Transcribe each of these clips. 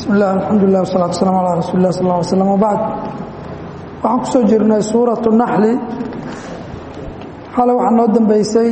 bismi illah alxamdulilah wasalatu waslaam calaa rasuuli lah sal lla alay slam wabacd waxaan ku soo jirnay suuratu naxli xalay waxaa noo dambeysay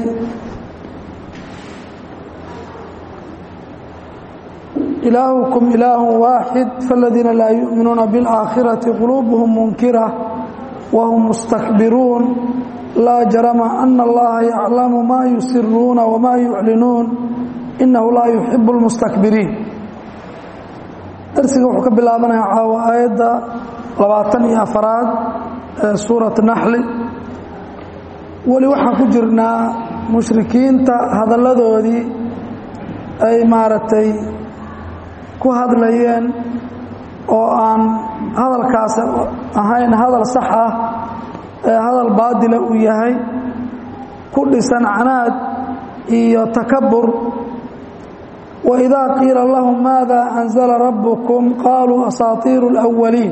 ilaahukum ilaahu waaxid faاladiina laa yu'minuuna biاlaakhirati quluubuhum munkira wahum mustakbiruun laa jarama ana allaha yaclamu ma yusiruuna wama yuclinuun inahu laa yuxibu اlmustakbiriin darsiga wuxuu ka bilaabanayaa caawa aayadda labaatan iyo afaraad ee suurat naxli weli waxaan ku jirnaa mushrikiinta hadalladoodii ay maaragtay ku hadlayeen oo aan hadalkaas ahayn hadal sax ah ee hadal baadila uu yahay ku dhisan canaad iyo takabur waidaa qiila lahum maada anzala rabbukum qaaluu asaatiiru اlأwaliin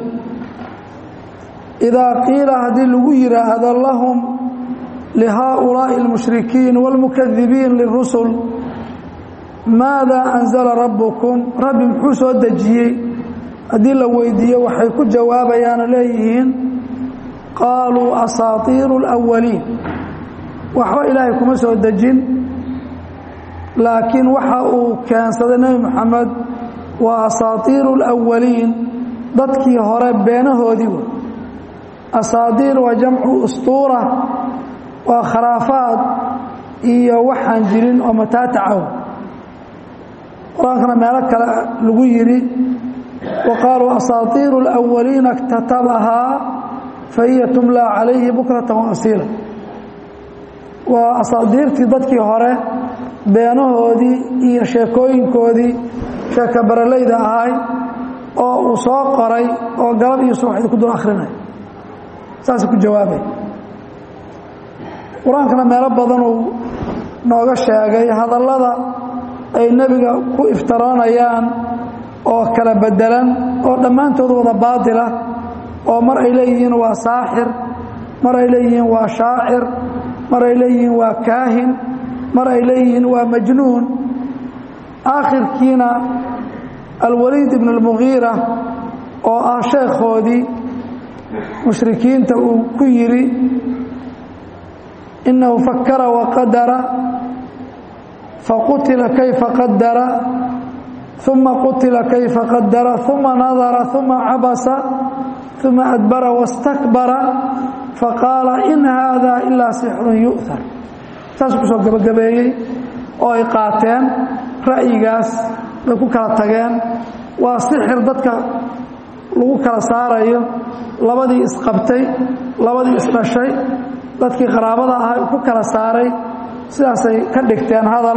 idaa qiila haddii lagu yidhaahdo lahum lihaaulaaءi اlmushrikiin wاlmukadibiin lirusul maada anzala rabbukum rabbi muxuu soo dejiyey haddii la weydiiyo waxay ku jawaabayaano leeyihiin qaaluu asaatiiru اlأwaliin waxba ilaahay kuma soo dejin laakiin waxa uu keensaday nebi moxamed waa asaatiiru اlأwaliin dadkii hore beenahoodii wa asaadiir waa jamcu ustuura waa kharaafaad iyo waxaan jirin oo mataatacaw qur-aankana meelo kale lagu yidhi wa qaaluu asaatiiru اlأwaliina اktatabahaa fahiya tumlaa calayhi bukratan waasiila waa asaadiirtii dadkii hore beenahoodii iyo sheekooyinkoodii sheeka baralayda ahay oo uu soo qoray oo galab iyo subaxdii ku dul akhrinay saasay ku jawaabay qur-aankana meelo badanuu nooga sheegay hadallada ay nebiga ku iftaroonayaan oo kala bedelan oo dhammaantood wada baadila oo mar ay leeyihiin waa saaxir mar ay leeyihiin waa shaacir mar ay leeyihiin waa kaahin mar ay leeyihiin waa majnuun aakhirkiina alwaliid ibn اlmugiira oo ah sheekhoodii mushrikiinta uu ku yidhi inahu fakara waqadara faqutila kayfa qadara uma qutila kayfa qadara uma nadara uma cabasa uma adbara wastakbara faqaala in haada ilaa sixrun yu'har saasuu ku soo gabagabeeyey oo ay qaateen ra'yigaas bay ku kala tageen waa sixir dadka lagu kala saarayo labadii isqabtay labadii isdhashay dadkii qaraabada ahaa ku kala saaray sidaasay ka dhigteen hadal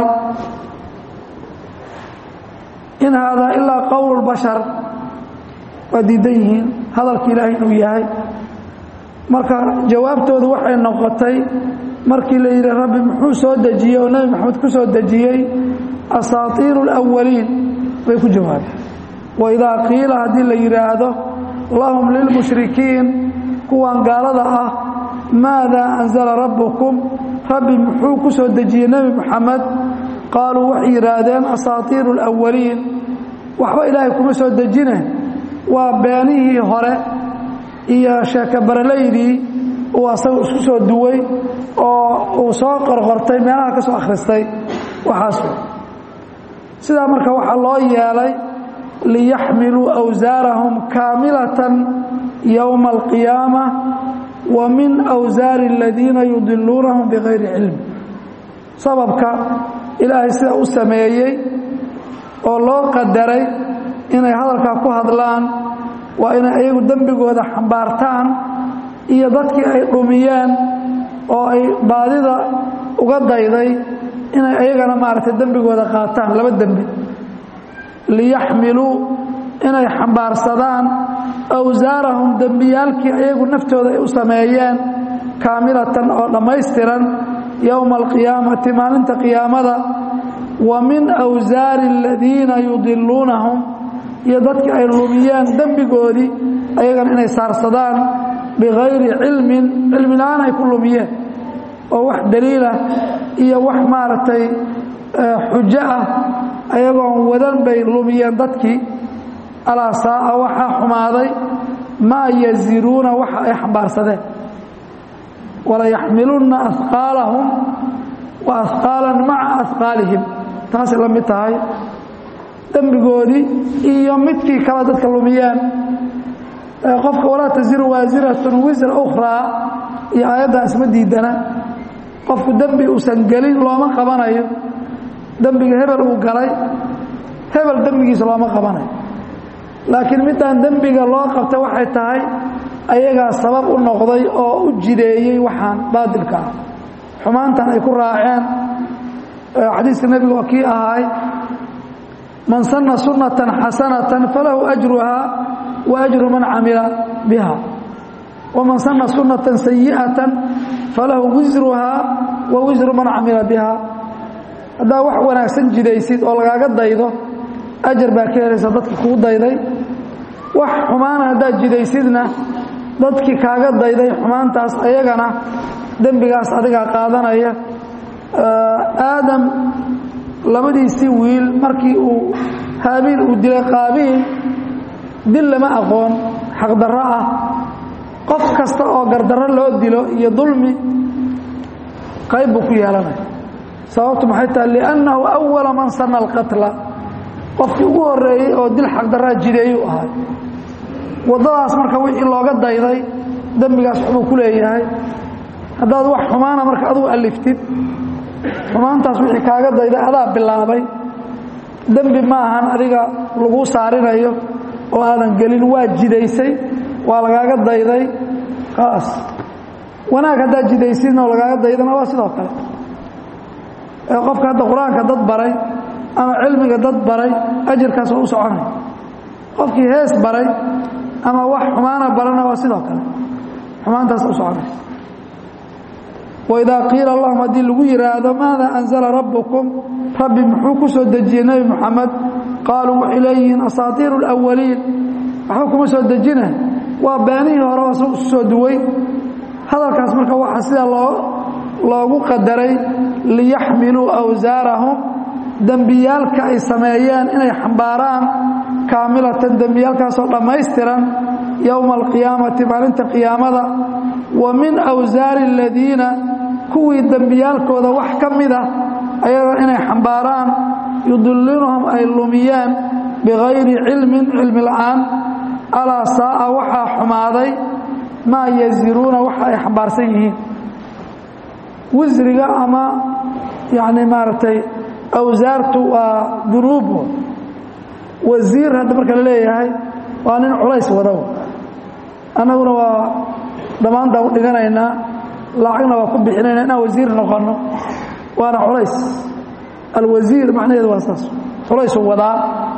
in haadaa ilaa qowl bashar waa diidan yihiin hadalka ilaahay inuu yahay marka jawaabtoodu waxay noqotay markii la yidhi rabbi muxuu soo dejiyey oo nebi moxamed ku soo dejiyey asaatiiru اlأwaliin bay ku jawaabeen waidaa qiila haddii la yidhaahdo lahum lilmushrikiin kuwan gaalada ah maada anzala rabbukum rabbi muxuu ku soo dejiyey nebi moxamed qaaluu waxay yidhaahdeen asaatiiru اlأwaliin waxba ilaahay kuma soo dejine waa beenihii hore iyo sheeka baralaydii uu asaga isku soo duway oo uu soo qorqortay meelaha ka soo akhristay waxaas sidaa marka waxaa loo yeelay liyaxmiluu awsaarahum kaamilatan yowma alqiyaama wa min awsaari aladiina yudiluunahum bikayri cilm sababka ilaahay sida u sameeyey oo loo qadaray inay hadalkaa ku hadlaan waa inay ayagu dembigooda xambaartaan iyo dadkii ay dhumiyeen oo ay baadida uga dayday inay ayagana maaragtay dembigooda qaataan laba dembi liyaxmiluu inay xambaarsadaan awsaarahum dembiyaalkii ayagu naftooda ay u sameeyeen kaamilatan oo dhammaystiran yowma alqiyaamati maalinta qiyaamada wa min awsaari aladiina yudiluunahum iyo dadkii ay lumiyeen dembigoodii ayagana inay saarsadaan bikayri cilmin cilmi la-aan ay ku lumiyeen oo wax daliilah iyo wax maaragtay xujo ah ayagoon wadan bay lumiyeen dadkii alaa saa'a waxaa xumaaday maa yaziruuna waxa ay xambaarsadeen walayaxmilunna ahqaalahum wa ahqaalan maca ahqaalihim taasay la mid tahay dembigoodii iyo midkii kale dadka lumiyeen qofka walaa taziru waasiratun wisra ukhraa iyo aayaddan isma diidana qofku dembi uusan gelin looma qabanayo dembiga hebel uu galay hebel dembigiisa looma qabanayo laakiin midaan dembiga loo qabta waxay tahay ayagaa sabab u noqday oo u jideeyey waxaan baadilka ah xumaantan ay ku raaceen xadiiska nebiga waa kii ahaay man sanna sunnatan xasanatan falahu ajruhaa wa ajru man camila biha waman sanna sunnatan sayi'atan falahu wisruhaa wa wisru man camila biha haddaa wax wanaagsan jidaysid oo lagaaga daydo ajar baa ka helaysa dadka kuu dayday wax xumaana haddaad jidaysidna dadkii kaaga dayday xumaantaas ayagana dembigaas adigaa qaadanaya aadam labadiisii wiil markii uu haabiil uu dilay qaabiil dil lama aqoon xaqdarro ah qof kasta oo gardarro loo dilo iyo dulmi qayb buu ku yeelanaya sababtu maxay tahay liannahu awala man sanna alqatla qofkii ugu horreeyey oo dil xaqdarraa jideeyuu ahay waddadaas marka wixii looga dayday dembigaas waxbuu ku leeyahay haddaad wax xumaana marka adugu aliftid xumaantaas wixii kaaga dayday adaa bilaabay dembi ma ahan adiga laguu saarinayo oo aadan gelin waa jidaysay waa lagaaga dayday khalaas wanaag haddaad jidaysidna oo lagaaga daydana waa sidoo kale ee qofka hadda qur-aanka dad baray ama cilmiga dad baray ajirkaas oo u soconay qofkii hees baray ama wax xumaana barana waa sidoo kale xumaantaas u soconaysa waidaa qiila allahum haddii lagu yidhaahdo maada anzala rabbukum rabbi muxuu ku soo dejiyey nebi moxamed qaaluu waxay leeyihiin asaatiiru alawaliin waxba kuma soo dejina waa beenihii hore isu soo duway hadalkaas marka waxaa sida loo loogu qadaray liyaxmiluu awsaarahum dembiyaalka ay sameeyeen inay xambaaraan kaamilatan dembiyaalkaasoo dhammaystiran yowma alqiyaamati maalinta qiyaamada wa min awsaari aladiina kuwii dembiyaalkooda wax ka mida ayaga inay xambaaraan yudillinuhum ay lumiyeen bikayri cilmin cilmi la'aan alaa saa'a waxaa xumaaday maa yaziruuna waxa ay xambaarsan yihiin wisriga ama yacni maaragtay awsaartu waa dunuub wasiir hadda marka la leeyahay waa nin culays wadaw annaguna waa dhammaantaan u dhiganaynaa lacagna waa ku bixinayna inaan wasiir noqonno waana culays alwasiir macnaheedu waa saas culaysu wadaa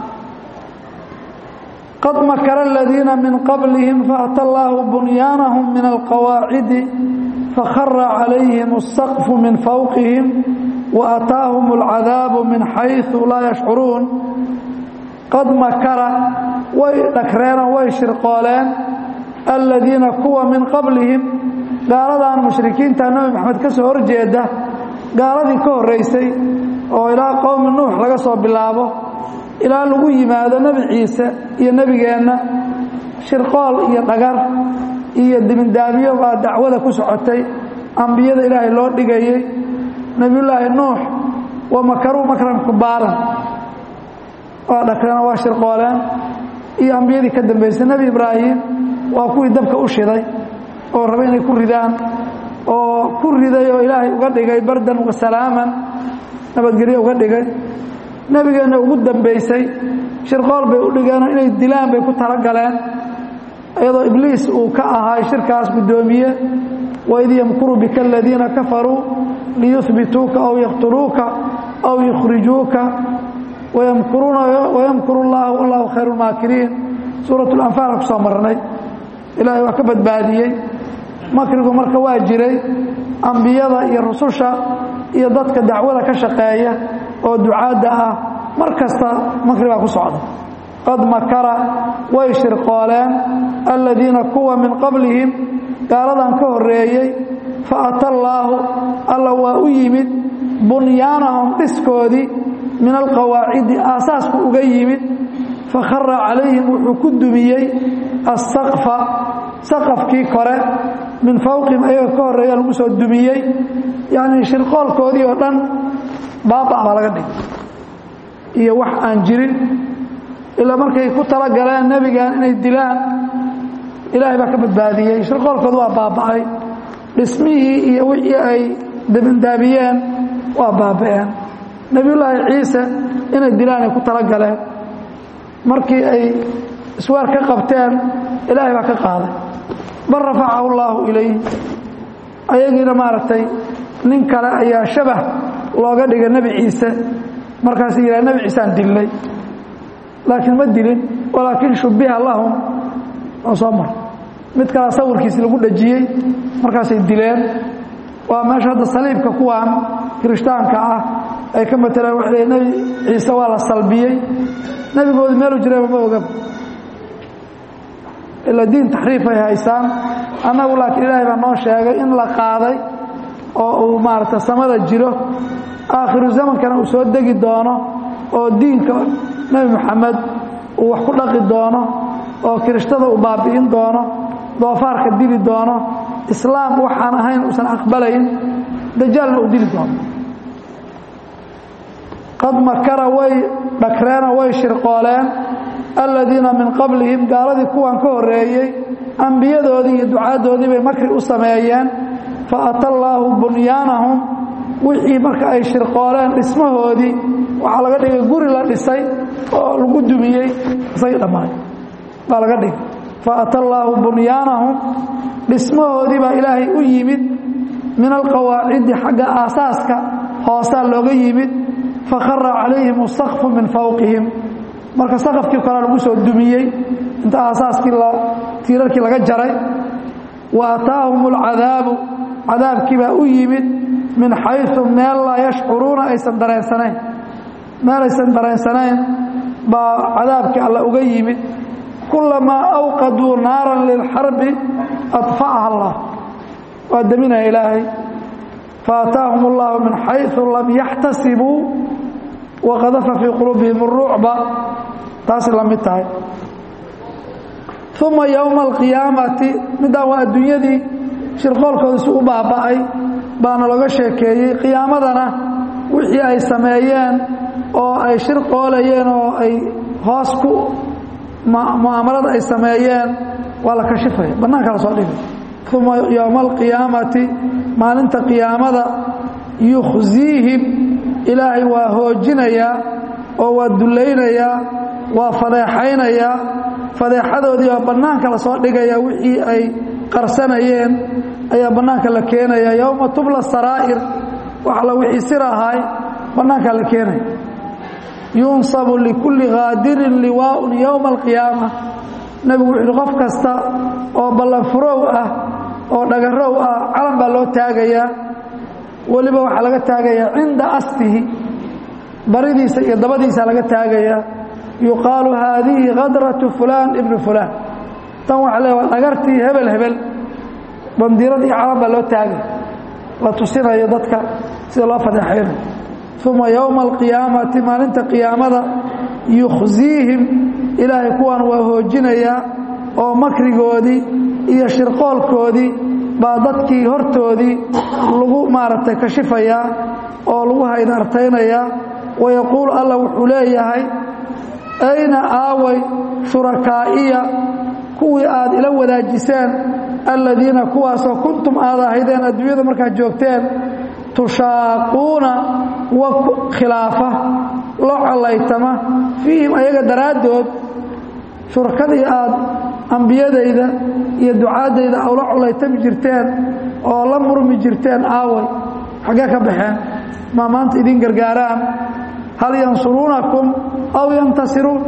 qad makara aladiina min qablihim faata allaahu bunyaanahum min alqawaacidi fakhara calayhim الsaqfu min fawqihim waataahum اlcadaabu min xayثu laa yashcuruun qad makara way dhagreenoo way shirqooleen aladiina kuwa min qablihim gaaladan mushrikiinta nebi maxamed ka soo horjeeda gaaladii ka horraysay oo ilaa qowmi nuux laga soo bilaabo ilaa lagu yimaado nebi ciise iyo nebigeenna shirqool iyo dhagar iyo dibindaabiyo baa dacwada ku socotay ambiyada ilaahay loo dhigayey nebiyullaahi nuux wa makaruu makran kubaaran waa dhagreen waa shirqooleen iyo ambiyadii ka dambaysay nebi ibraahim waa kuwii dabka u shiday oo raba inay ku ridaan oo ku riday oo ilaahay uga dhigay bardan wa salaaman nabadgelyo uga dhigay nebigeenna ugu dambaysay shirqool bay u dhigeenoo inay dilaan bay ku talagaleen iyadoo ibliis uu ka ahaay shirkaas guddoomiye waid yamkuru bika aladiina kafaruu liyuhbituuka aw yaqtuluuka aw yukhrijuuka wayamkuruuna wayamkuru llaahu wallahu khayru lmaakiriin suurat lanfaal ku soo marnay ilaahay waa ka badbaadiyey makrigu marka waa jiray ambiyada iyo rususha iyo dadka dacwada ka shaqeeya oo ducaadda ah mar kasta makri baa ku socda qad makara way shirqooleen aladiina kuwa min qablihim gaaladan ka horreeyey fa ata allaahu alla waa u yimid bunyaanahum dhiskoodii min alqawaacidi aasaasku uga yimid fakhara calayhim wuxuu ku dumiyey asaqfa saqafkii kore min fawqihim ayaga ka horreeya lagu soo dumiyey yacnii shirqoolkoodii oo dhan baaba baa laga dhigay iyo wax aan jirin ilaa markay ku tala galeen nebigan inay dilaan ilaahay baa ka badbaadiyey shirqoolkoodu waa baaba'ay dhismihii iyo wixii ay dabindaabiyeen waa baaba'een nebiyullaahi ciise inay dilaan ay ku tala galeen markii ay iswaar ka qabteen ilaahay baa ka qaaday bal rafacahu allaahu ilayh ayagiina maaragtay nin kale ayaa shabah looga dhigay nebi ciise markaasuu yidhaha nebi ciiseaan dillay laakiin ma dilin walaakin shubbiha lahum oo soo mar mid kalea sawirkiisi lagu dhejiyey markaasay dileen waa meesha hadda saliibka kuwaan kirishtaanka ah ay ka matelaan waxay leey nebi ciise waa la salbiyey nebigoodu meelu jirayba ma ogaba ila diin taxriif ay haysaan annagu laakiin ilaahay baa noo sheegay in la qaaday oo uu maaragta samada jiro aakhiru zamankana uu soo degi doono oo diinka nebi moxamed uu wax ku dhaqi doono oo kirishtada uu baabi'in doono doofaarka dili doono islaam waxaan ahayn uusan aqbalayn dajaalna uu dili doono qad makara way dhakreenoo way shirqooleen aladiina min qablihim gaaladii kuwan ka horreeyey ambiyadoodii iyo ducaaddoodii bay makri u sameeyeen fa ata allaahu bunyaanahum wixii marka ay shirqooleen dhismahoodii waxaa laga dhigay guri la dhisay oo lagu dumiyey isagii dhammaay baa laga dhigay fa ata allaahu bunyaanahum dhismahoodii baa ilaahay u yimid min alqawaacidi xagga aasaaska hoosaa looga yimid fakhara calayhim asaqfu min fawqihim marka saqafkii kale lagu soo dumiyey inta aasaaskii tiirarkii laga jaray wa ataahum alcadaabu cadaabkii baa u yimid min xayثu meel laa yashcuruuna aysan dareensanayn meel aysan dareensanayn baa cadaabkii alla uga yimid kulamaa awqaduu naaran lilxarbi adfa'aha allah waa deminaya ilaahay faataahum اllahu min xayثu lam yaxtasibuu waqadafa fii quluubihim اrucba taasay la mid tahay uma yowma alqiyaamati midaan waa adduunyadii shirqoolkooda si u baaba'ay baana looga sheekeeyey qiyaamadana wixii ay sameeyeen oo ay shirqoolayeen oo ay hoos ku mu'aamalada ay sameeyeen waa la kashifaya bannaanka la soo dhigay uma yowma alqiyaamati maalinta qiyaamada yukhziihim ilaahay waa hoojinayaa oo waa dullaynayaa waa fadeexaynayaa fadeexadoodii baa bannaanka la soo dhigaya wixii ay qarsanayeen ayaa bannaanka la keenaya yowma tubla saraa'ir wax alla wixii sir ahaay bannaankaa la keenaya yunsabu likulli kaadirin liwaaun yowma alqiyaama nebigu wuxuu yihi qof kasta oo ballanfurow ah oo dhagarow ah calan baa loo taagayaa weliba waxaa laga taagayaa cinda astihi baridiisa iyo dabadiisa laga taagayaa yuqaalu haadihi kadratu fulaan ibnu fulaan tan waxa le waa dhagartii hebel hebel bandiirad iyo calan baa loo taagaya la tusinayo dadka sida loo fadeexaynayo uma yowma alqiyaamati maalinta qiyaamada yukhziihim ilaahay kuwan waa hoojinayaa oo makrigoodii iyo shirqoolkoodii baa dadkii hortoodii lagu maaragtay kashifayaa oo lagu haydartaynayaa wayaquulu alla wuxuu leeyahay ayna aaway shurakaa'iya kuwii aad ila wadaajiseen aladiina kuwaasoo kuntum aad ahaydeen adduunyada markaad joogteen tushaaquuna wa khilaafa loo collaytama fiihim ayaga daraaddood shurakadii aad ambiyadayda iyo ducaaddayda ula collaytami jirteen oo la murmi jirteen aaway xaggee ka baxeen maa maanta idin gargaaraan hal yansuruunakum aw yantasiruun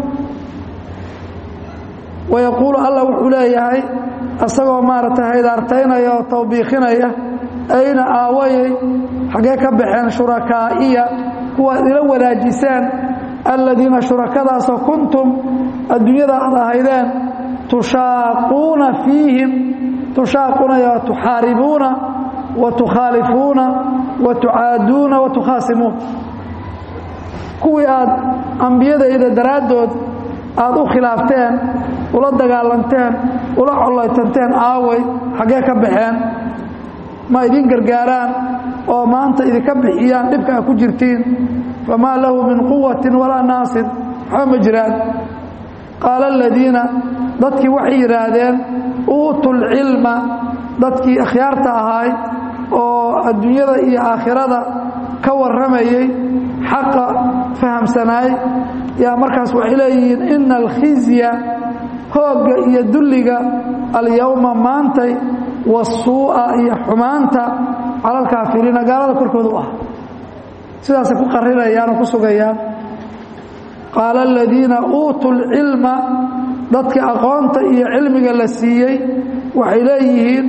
wayaquulu allah wuxuu leeyahay isagoo maaragtay haydaartaynaya oo tawbiikhinaya ayna aawayay xaggee ka baxeen shurakaa'iya kuwaad ila wadaajiseen aladiina shurakadaasoo kuntum adduunyada aad ahaydeen tushaaquuna fiihim tushaaquuna ya tuxaaribuuna wa tukhaalifuuna wa tucaaduuna wa tukhaasimuun kuwii aad ambiyadayda daraaddood aad u khilaafteen ula dagaalanteen ula collaytanteen aaway xaggee ka baxeen ma idin gargaaraan oo maanta idinka bixiyaan dhibka a ku jirtiin famaa lahu min quwatin walaa naasir waxba ma jiraan qaala aladiina dadkii waxay yidhaahdeen uutu lcilma dadkii akhyaarta ahaay oo adduunyada iyo aakhirada ka warramayey xaqa fahamsanaay yaa markaas waxay leeyihiin ina alkhizya hoogga iyo dulliga alyowma maantay wasuu'a iyo xumaanta cala alkaafiriina gaalada korkooda u ah sidaasay ku qarinayaan oo ku sugayaan qaala aladiina uutuu lcilma dadkii aqoonta iyo cilmiga la siiyey waxay leeyihiin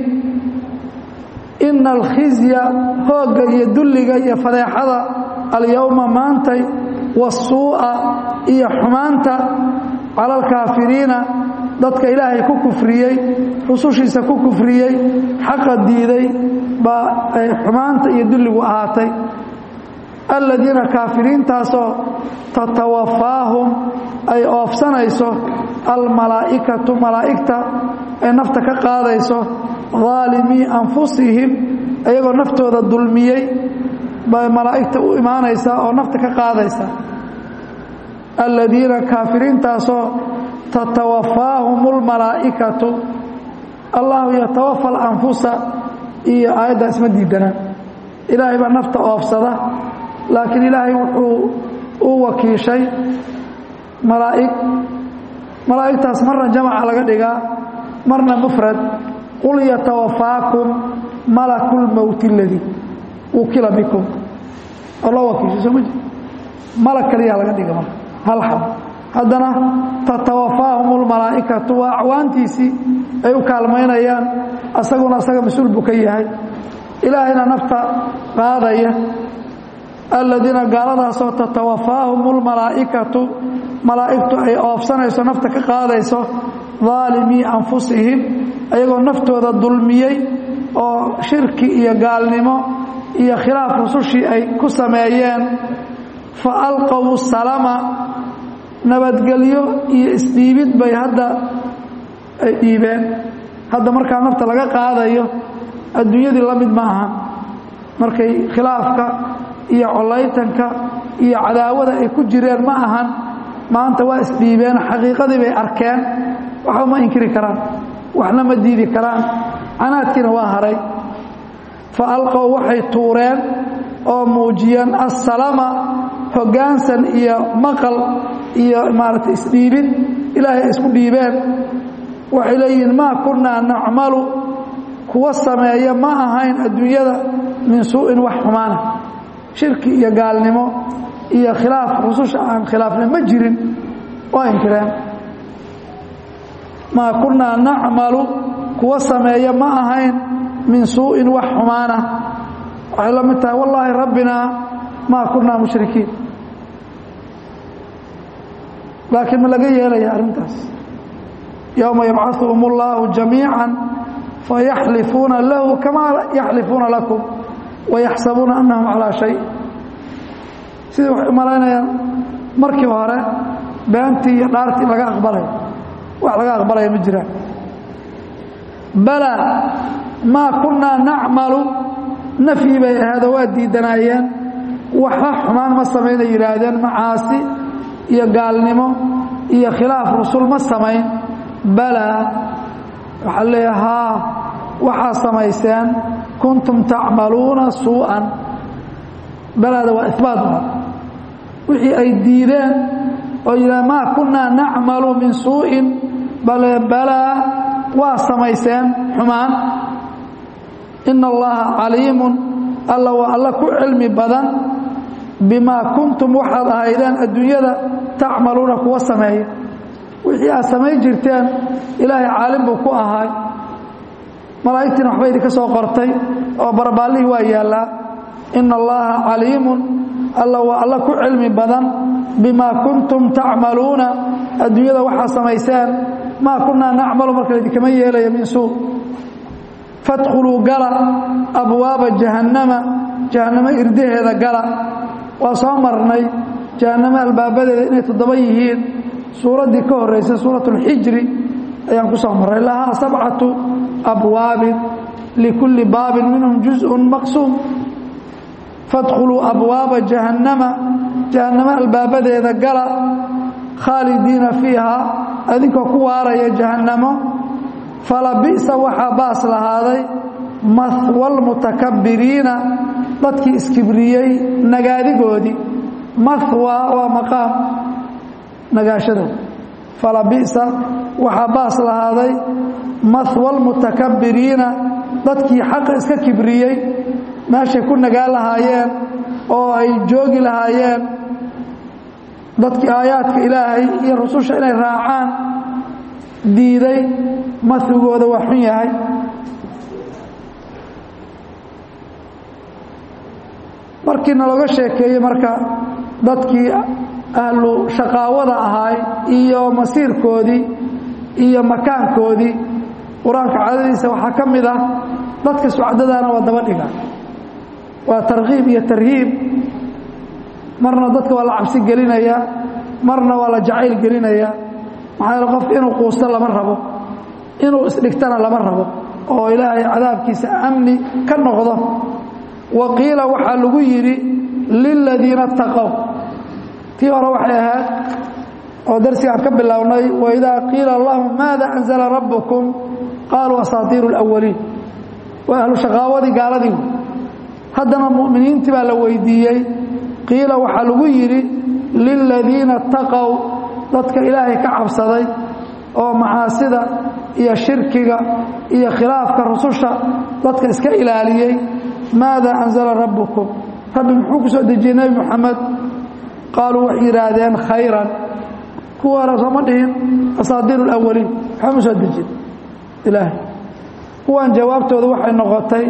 ina alkhizya hoogga iyo dulliga iyo fadeexada alyowma maantay wasuu'a iyo xumaanta cala alkaafiriina dadka ilaahay ku kufriyey rusushiisa ku kufriyey xaqa diiday baa ay xumaanta iyo dulligu ahaatay aladiina kaafiriintaasoo tatawafaahum ay oofsanayso almalaa'ikatu malaa'igta ay nafta ka qaadayso daalimii anfusihim ayagoo naftooda dulmiyey bay malaa'igta u imaanaysaa oo nafta ka qaadaysa aladiina kaafiriintaasoo tatawafaahum اlmalaa'ikatu allahu yatawafa alanfusa iyo aayaddaa isma diidanaan ilaahay baa nafta oofsada laakiin ilaahay wuxuu u wakiishay malaa'ig malaa'igtaas marna jamaca laga dhigaa marna mufrad qul yatawafaakum malaku lmowti اladii wukila bikum oo loo wakiishay soo ma jir malag kaliyaa laga dhiga marka hal xab haddana tatawafaahum اlmalaa'ikatu waa acwaantiisii ay u kaalmaynayaan asaguna asaga mas-uul buu ka yahay ilaahayna nafta qaadaya aladiina gaaladaasoo tatawafaahum اlmalaa'ikatu malaa'igtu ay oofsanayso nafta ka qaadayso daalimii anfusihim ayagoo naftooda dulmiyey oo shirki iyo gaalnimo iyo khilaaf rusushii ay ku sameeyeen fa alqow salama nabadgelyo iyo isdhiibid bay hadda ay dhiibeen hadda markaa nafta laga qaadayo adduunyadii la mid ma aha markay khilaafka iyo collaytanka iyo cadaawada ay ku jireen ma ahan maanta waa isdhiibeen xaqiiqadii bay arkeen waxba ma inkiri karaan waxna ma diidi karaan canaadkiina waa haray fa alqow waxay tuureen oo muujiyeen assalama hoggaansan iyo maqal iyo maaragtay isdhiibid ilaahay ay isku dhiibeen waxay leeyihiin maa kunnaa nacmalu kuwa sameeya ma ahayn adduunyada min suu'in wax xumaana shirki iyo gaalnimo iyo khilaaf rususha aan khilaafna ma jirin waa inkireen maa kunnaa nacmalu kuwa sameeya ma ahayn min suu'in wax xumaana waxay la mid tahay wallaahi rabbinaa maa kunnaa mushrikiin laakiin ma laga yeelaya arrintaas yowma yabcaثuhum اllahu jamiica fayaxlifuuna lahu kamaa yaxlifuuna lakum wayaxsabuuna annahum calaa shay sidii waxay umalaynayaan markii hore beentii iyo dhaartii laga aqbalaya wax laga aqbalaya ma jiraan balaa maa kunnaa nacmalu nafyi bay ahaydoo waa diidanaayeen waxba xumaan ma samaynay yidhaahdeen macaasi iyo gaalnimo iyo khilaaf rusul ma samayn balaa waxaa leeya haa waxaa samayseen kuntum tacmaluuna suu'an balaada waa ibaat wixii ay diideen oo yidhaha maa kunnaa nacmalu min suu'in bale balaa waa samayseen xumaan ina allaha caliimun alla waa alla ku cilmi badan bimaa kuntum waxaad ahaydeen adduunyada tacmaluuna kuwa sameeya wixii aad samayn jirteen ilaahay caalim buu ku ahaay malaa'igtiina waxba idinka soo qortay oo barbaallihii waa yaallaa ina allaha caliimun alla waa alla ku cilmi badan bimaa kuntum tacmaluuna adduunyada waxaa samayseen maa kunnaa nacmalu marka idinkama yeelaya min suu fadkhuluu gala abwaaba jahannama jahannamo irdaheeda gala waa soo marnay jahannamo albaabadeeda inay toddoba yihiin suuraddii ka horreysay suurat اlxijri ayaan ku soo marray lahaa sabcatu abwaabin likulli baabin minhum juzءun maqsuum fadkhuluu abwaaba jahannama jahannamo albaabadeeda gala khaalidiina fiiha adinkoo ku waaraya jahannamo falabi'sa waxaa baas lahaaday mahwa lmutakabiriina dadkii iskibriyey nagaadigoodii mahwa waa maqaam nagaashada falabi'sa waxaa baas lahaaday mahwa lmutakabiriina dadkii xaqa iska kibriyey meeshay ku nagaan lahaayeen oo ay joogi lahaayeen dadkii aayaadka ilaahay iyo rususha inay raacaan diiday mahwigooda waa xun yahay markii nalooga sheekeeyey marka dadkii ahlu shaqaawada ahaay iyo masiirkoodii iyo makaankoodii qur-aanka cadadiisa waxaa ka mid ah dadka sucdadaana waa daba dhiga waa tarkiib iyo tarhiib marna dadka waa la cabsi gelinaya marna waa la jacayl gelinaya maxaa yeele qofka inuu quusto lama rabo inuu isdhigtana lama rabo oo ilaahay cadaabkiisa amni ka noqdo wa qiila waxaa lagu yidhi liladiina taqow tii hore waxay ahayd oo darsigaan ka bilownay waidaa qiila lahum maada anzala rabbukum qaaluu asaatiiru اlawaliin waa ahlu shaqaawadii gaaladii haddana mu'miniintii baa la weydiiyey qiila waxaa lagu yidhi liladiina taqow dadka ilaahay ka cabsaday oo macaasida iyo shirkiga iyo khilaafka rususha dadka iska ilaaliyey maada anzala rabbukum rabbi muxuu ku soo dejiyey nebi moxamed qaaluu waxay yidhaahdeen khayran kuwa hore sooma dhihin asaadiir اlawaliin waxba ma soo dejin ilaahay kuwan jawaabtooda waxay noqotay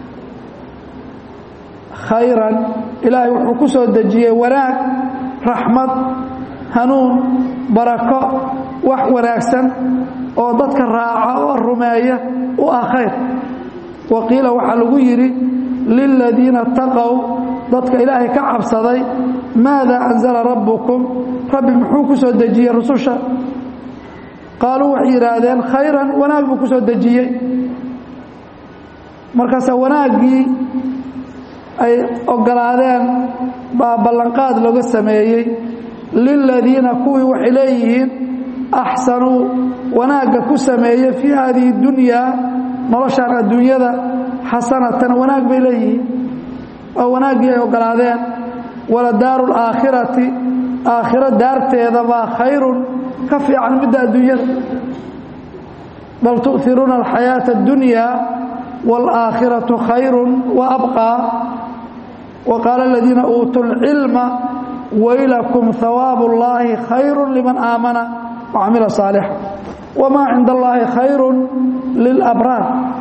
khayran ilaahay wuxuu ku soo dejiyey wanaag raxmad hanuun barako wax wanaagsan oo dadka raaca oo rumeeya u ah khayr wa qiila waxaa lagu yidhi liladiina taqow dadka ilaahay ka cabsaday maada anzala rabbukum rabbi muxuu ku soo dejiyey rususha qaaluu waxay yidhaahdeen khayran wanaag buu ku soo dejiyey markaasa wanaaggii ay ogolaadeen baa ballanqaad looga sameeyey liladiina kuwii waxay leeyihiin axsanuu wanaagga ku sameeyey fii haadihi dunyaa noloshaan adduunyada xasanatan wanaag bay leeyihiin oo wanaaggii ay ogolaadeen wala daaru laakhirati aakhiro daarteeda baa khayrun ka fiican midda adduunyada bal tu'iruuna alxayaaةa اddunya wاlآakhiraةu khayru وabqىa وqaala اladiina uutuu اlcilma waylakum hawaabu اllahi khayru liman aamana وcamila صaalixa wma cinda اllahi khayru lilabraar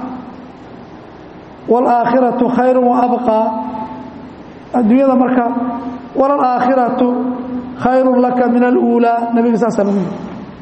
wاlآakhiraةu khayru وabqىa adduunyada marka wlalآakhiraةu khayru laka min اlأuulى nebiga saasa lagu yiri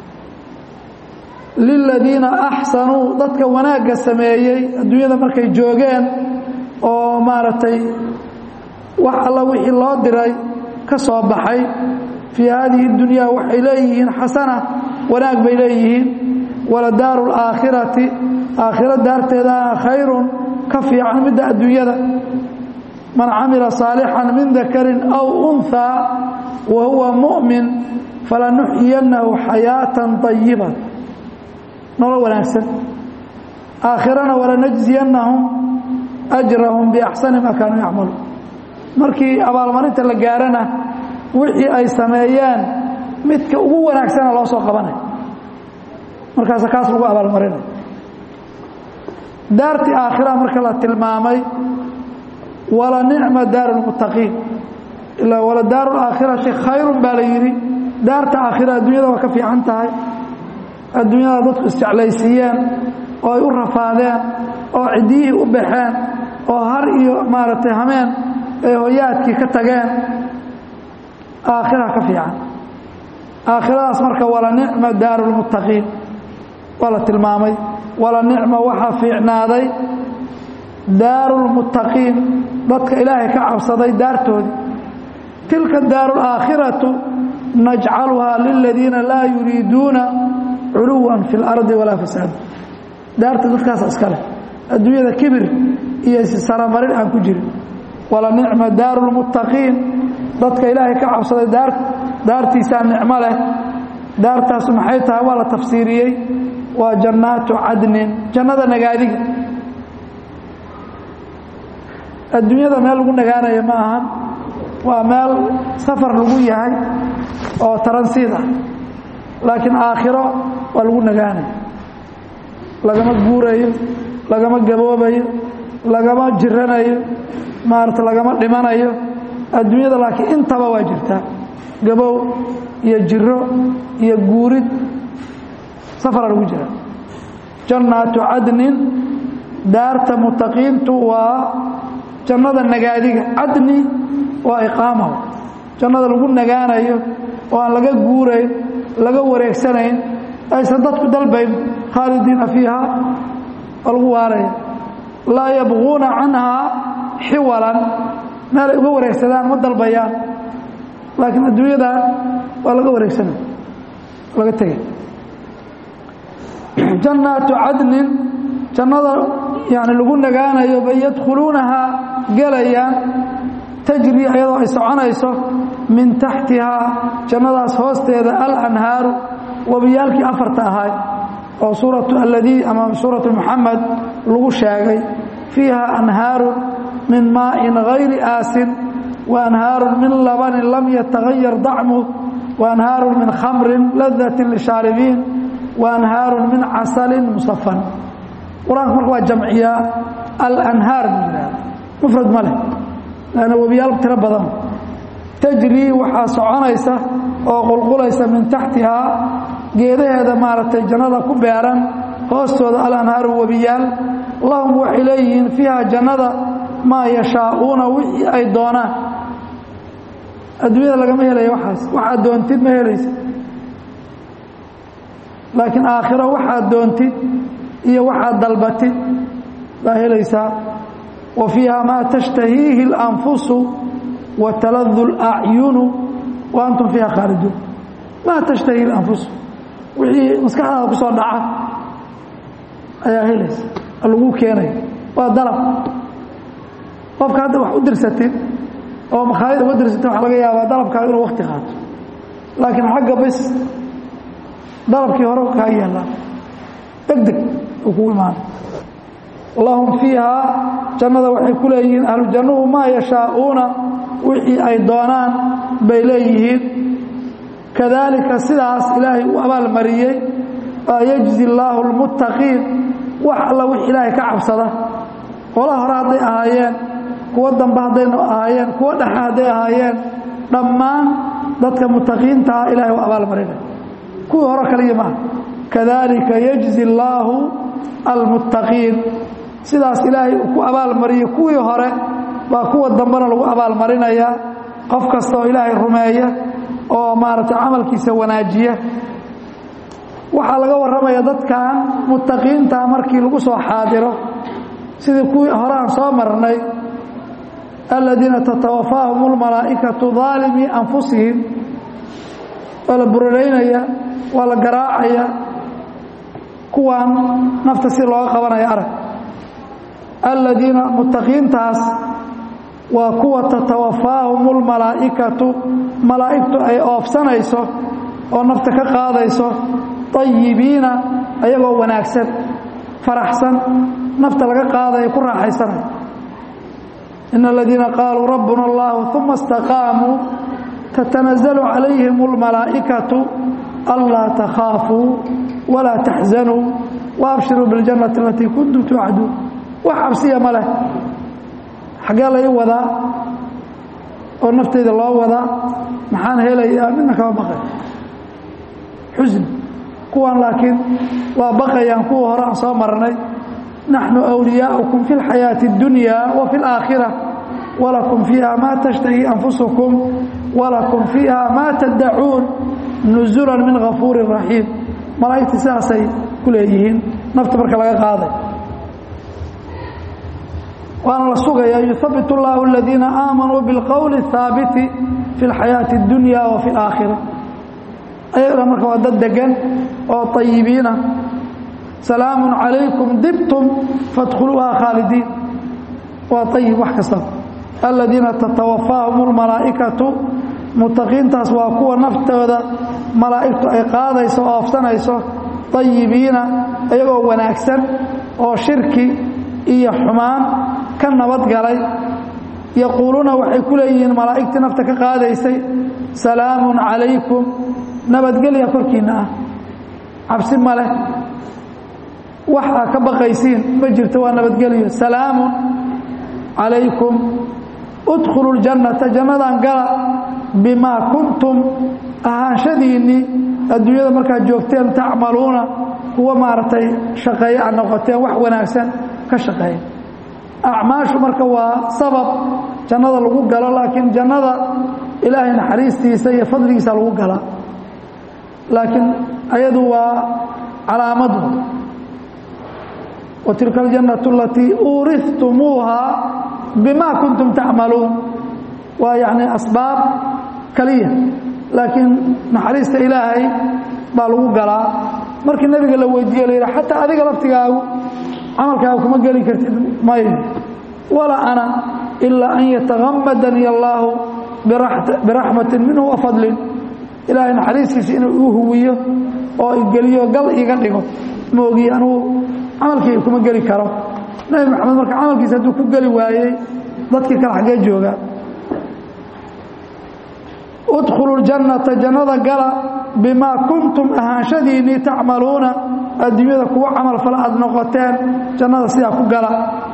liladiina axsanuu dadka wanaagga sameeyey adduunyada markay joogeen oo maaragtay wax alla wixii loo diray ka soo baxay fii haadihi اdunyaa waxay leeyihiin xasana wanaag bay leeyihiin wala daaru اlaakhirati aakhiro daarteedana khayrun ka fiican midda adduunyada man camila saalixan min dakarin aw unhaa wa huwa mu'min falanuxyiyannahu xayaatan طayiba nolol wanaagsan aakhirana walanajziyannahum ajrahum biaxsani maa kaanuu yacmaluun markii abaalmarinta la gaarana wixii ay sameeyeen midka ugu wanaagsana loo soo qabanay markaasa kaas lagu abaalmarinay daartii aakhira marka la tilmaamay wala nicma daaru lmuttaqiin ilaa wala daaru laakhirati khayrun baa la yidhi daarta aakhira adduunyada waa ka fiican tahay adduunyada dadku isjeclaysiiyeen oo ay u rafaadeen oo ciddiyihii u baxeen oo har iyo maaragtay hameen ay hoyaadkii ka tageen aakhira ka fiican aakhiradaas marka wala nicma daaru lmuttaqiin waa la tilmaamay wala nicma waxaa fiicnaaday daaru lmuttaqiin dadka ilaahay ka cabsaday daartoodii tilka daaru laakhiratu najcaluhaa liladiina laa yuriiduuna culuwan fi اlardi walaa fasaad daarta dadkaas iskale adduunyada kibir iyo saramarin aan ku jirin wala nicma daaru lmuttaqiin dadka ilaahay ka cabsaday daartiisaa nicmo leh daartaasu maxay tahay waa la tafsiiriyey waa jannaatu cadnin jannada nagaadiga adduunyada meel lagu nagaanaya ma ahan waa meel safar lagu yahay oo taransiid ah laakiin aakhiro waa lagu nagaanaya lagama guurayo lagama gaboobayo lagama jiranayo maarata lagama dhimanayo adduunyada laakiin intaba waa jirtaa gabow iyo jiro iyo guurid safara lagu jira jannaatu cadnin daarta mutaqiintu waa jannada nagaadiga cadni waa iqaama jannada lagu nagaanayo oo aan laga guurayn laga wareegsanayn aysan dadku dalbayn khaalidiina fiiha waa lagu waaraya laa yabquuna canhaa xiwalan meelay uga wareegsadaan ma dalbayaan laakiin adduunyadan waa laga wareegsanay laga tegay jannaatu cadnin jannada yani lagu nagaanayo bay yadkhuluunahaa gelayaan tajri iyadoo ay soconayso min taxtihaa jannadaas hoosteeda alanhaaru wabiyaalkii afarta ahaay oo suuratu alladii ama suuratu muxamed lagu sheegay fiiha anhaaru min maa'in hayri aasin wa anhaaru min labanin lam yatagayar dacmuh wa anhaaru min khamrin ladatin lishaaribiin wa anhaaru min casalin musafan qur-aanka marka waa jamciyaa alanhaar buu yidhahda mufrad ma leh lanna webiyaal tiro badan tajrii waxaa soconaysa oo qulqulaysa min taxtihaa geedaheeda maaragtay jannada ku beeran hoostooda alanhaaru webiyaal lahum waxay leeyihiin fiiha jannada maa yashaa'uuna wixii ay doonaan adduunyada lagama helaya waxaas waxaad doontid ma helaysa laakiin aakhiro waxaad doontid iyo waxaad dalbatid baa helaysaa wa fiiha maa tashtahiihi اlanfusu wa taladu اlacyunu wa antum fiiha khaaliduun maa tashtahihi اlanfusu wixii maskaxdaada ku soo dhaca ayaa helaysa lagu keenaya waa dalab qofka hadda wax u dirsatid oo makhaalid uga dirsatid waxaa laga yaabaa dalabkaaga inuu wakti qaato laakiin xagga bis dalabkii hore kaa yeelaa deg deg uu kugu imaana lahum fiihaa jannada waxay ku leeyihiin ahlu jannuhu maa yashaa'uuna wixii ay doonaan bay leeyihiin kadaalika sidaas ilaahay u abaalmariyey baa yejzi allaahu lmuttaqiin wax alla wix ilaahay ka cabsada qola hore hadday ahaayeen kuwo dambe haddaynu ahaayeen kuwo dhexe hadday ahaayeen dhammaan dadka mutaqiintaah ilahay u abaalmarinay kuwii hore kaliya maaha kadalika yejzi allaahu almuttaqiin sidaas ilaahay uu ku abaalmariyey kuwii hore baa kuwa dambena lagu abaalmarinayaa qof kasta oo ilaahay rumeeya oo maaragtay camalkiisa wanaajiya waxaa laga warramaya dadkan muttaqiinta markii lagu soo xaadiro sidii kuwii hore aan soo marnay aladiina tatawafaahum اlmalaa'ikatu daalimii anfusihim waa la buraraynaya waa la garaacaya kuwan nafta si looga qabanaya arag aladiina muttaqiintaas waa kuwa tatawafaahum اlmalaa'ikatu malaa'igtu ay oofsanayso oo nafta ka qaadayso طayibiina ayagoo wanaagsan faraxsan nafta laga qaadaya ku raaxaysanay in aladiina qaaluu rabbuna اllahu uma اstaqaamuu tatanazalu calayhim اlmalaa'ikatu anlaa takhaafuu walaa taxzanuu waabshiruu biاljannati alatii kuntum tuucaduun wax cabsiya ma leh xaggee lai wadaa oo naftayda loo wadaa maxaan helayaa midna kama baqay xusn kuwan laakiin waa baqayaan kuwa hore aan soo marnay naxnu أwliyaaukum fi اlxayaaةi اdunya wa fi اlآakhirة walakum fiiha ma tashtahi anfusukum walakum fiiha ma tadacuun nuzula min gafuuri raxiim malaa'igta sidaasay ku leeyihiin nafta marka laga qaaday waana la sugaya yuhabit اllahu اladiina aamanuu biاlqowli الhaabiti fi اlxayaaةi اdunya wa fi اlآakhirة ayagana marka waa dad degan oo طayibiina salaamu calaykum dibtum faadkhuluuha khaalidiin waa ayib wax kasta aladiina tatawafaahum اlmalaa'ikatu mutaqiintaas waa kuwa naftooda malaa'igtu ay qaadayso oo oofsanayso ayibiina iyagoo wanaagsan oo shirki iyo xumaan ka nabadgalay yaquuluuna waxay ku leeyihiin malaa'igtii nafta ka qaadaysay salaamun calaykum nabadgelya korkiinna ah cabsi ma leh wax aa ka baqaysiin ma jirto waa nabadgelyo salaamun calaykum udkhulu ljannata jannadan gala bimaa kuntum ahaanshadiinnii adduunyada markaad joogteen tacmaluuna kuwa maaragtay shaqeeye aad noqoteen wax wanaagsan ka shaqeeya acmaashu marka waa sabab jannada lagu galo laakiin jannada ilaahay naxariistiisa iyo fadligiisa lagu galaa laakiin ayadu waa calaamadu wa tilka aljannatu alatii uurihtumuuha bima kuntum tacmaluun waa yacni asbaab kaliya laakiin naxariista ilaahay baa lagu galaa markii nebiga la weydiiye la yidhi xataa adiga laftigaagu camalkaaga kuma geli kartid may walaa ana ilaa an yatagamadani allaahu biraxmatin minhu wa fadlin ilaahay naxariistiisa inuu igu huwiyo oo igeliyo gal iga dhigo maogi anugu camalkayga kuma geli karo nebi maxamed marka camalkiisa hadduu ku geli waayey dadkii kale xaggee joogaa udkhulu ljannata jannada gala bimaa kuntum ahaanshadiinnii tacmaluuna adduunyada kuwa camal fala aad noqoteen jannada sidaa ku gala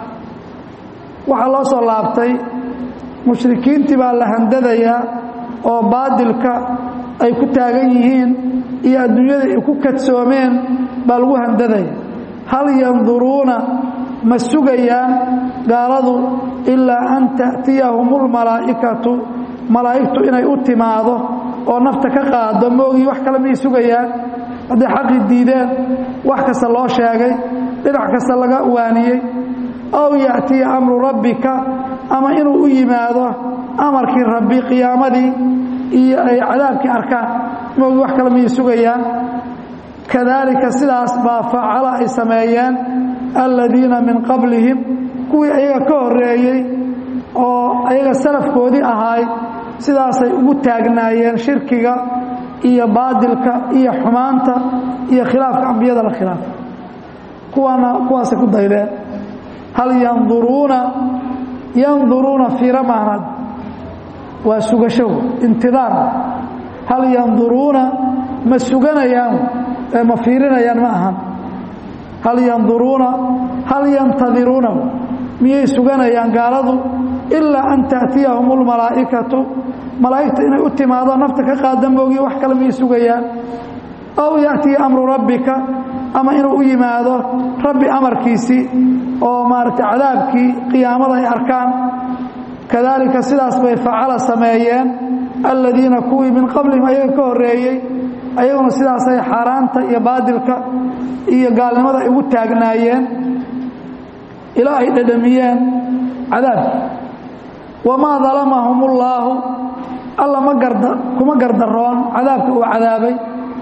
waxaa loo soo laabtay mushrikiintii baa la handadayaa oo baadilka ay ku taagan yihiin iyo adduunyada ay ku kadsoomeen baa lagu handadaya hal yanduruuna ma sugayaan gaaladu ilaa an ta'tiyahum lmalaa'ikatu malaa'igtu inay u timaado oo nafta ka qaado moogii wax kale miyay sugayaan hadday xaqii diideen wax kasta loo sheegay dhinac kasta laga waaniyey aw ya'tiya amru rabbika ama inuu u yimaado amarkii rabbi qiyaamadii iyo ay cadaabkii arkaan moogii wax kale miyay sugayaan kadaalika sidaas baa facala ay sameeyeen aladiina min qablihim kuwii ayaga ka horreeyey oo ayaga salafkoodii ahaay sidaasay ugu taagnaayeen shirkiga iyo baadilka iyo xumaanta iyo khilaafka ambiyada la khilaafa kuwaana kuwaasay ku daydeen hal yanduruuna yanduruuna fiira maanad waa sugasho intidaar hal yanduruuna ma suganayaan ee ma fiirinayaan ma ahan hal yanduruuna hal yantadiruuna miyay suganayaan gaaladu ilaa an ta'tiyahum lmalaa'ikatu malaa'igta inay u timaado nafta ka qaada moogiyo wax kale miyay sugayaan aw ya'tiya amru rabbika ama inuu u yimaado rabbi amarkiisii oo maaragtay cadaabkii qiyaamada ay arkaan kadaalika sidaas bay facala sameeyeen aladiina kuwii min qablihim ayaga ka horreeyey ayaguna sidaasay xaaraanta iyo baadilka iyo gaalnimada ay ugu taagnaayeen ilaa ay dhadhamiyeen cadaabki wamaa dalamahum ullaahu alla ma garda kuma gardaroon cadaabka uu cadaabay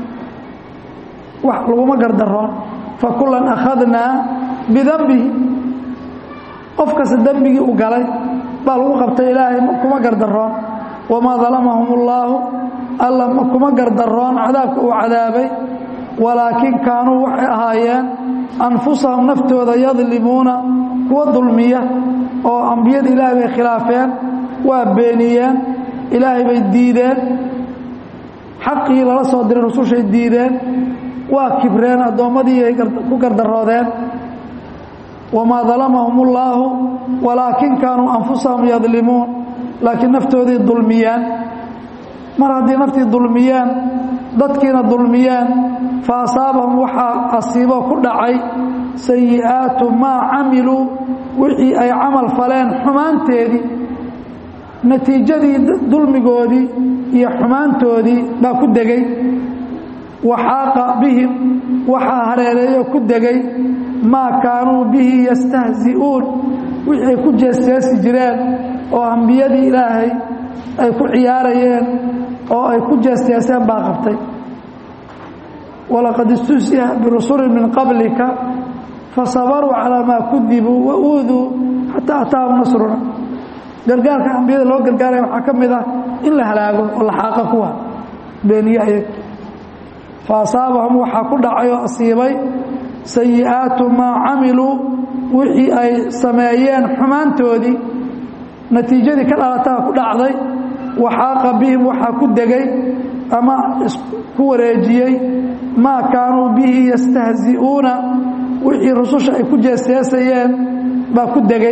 wax laguma gardaroon fakulan akhadnaa bidanbihi qof kasta dembigii u galay baa lagu qabtay ilaahay kuma gardaroon wamaa dalamahum ullaahu alla kuma gardaroon cadaabka uu cadaabay walaakin kaanuu waxay ahaayeen anfusahum naftooda yadlimuuna kuwa dulmiya oo ambiyada ilaahay bay khilaafeen waa beeniyeen ilaahay bay diideen xaqii lala soo diray rusushay diideen waa kibreen addoommadii ay ku gardaroodeen wamaa dalamahum ullaahu walaakin kaanuu anfusahum yadlimuun laakiin naftoodii dulmiyeen mar haddii naftii dulmiyeen dadkiina dulmiyeen fa asaabahum waxaa asiibo ku dhacay sayi'aatu maa camiluu wixii ay camal faleen xumaanteedii natiijadii dulmigoodii iyo xumaantoodii baa ku degay waxaaqa bihim waxaa hareereeyo ku degay maa kaanuu bihi yastahzi'uun wixii ay ku jeesteesi jireen oo ambiyadii ilaahay ay ku ciyaarayeen oo ay ku jeesteeseen baa qabtay walaqad istuhsiya birusulin min qablika fasabaruu calaa maa kudibuu wa uuduu xataa ataahum nasruna gargaarka ambiyada loo gargaaraya waxaa ka mid ah in la halaago oo la xaaqa kuwa beeniye ayag fa asaabahum waxaa ku dhacay oo asiibay sayi'aatu maa camiluu wixii ay sameeyeen xumaantoodii natiijadii ka dhalataa ku dhacday waxaaqa bihim waxaa ku degay ama isku wareejiyey maa kaanuu bihi yastahzi'uuna wixii rususha ay ku jeesjeesayeen baa ku degay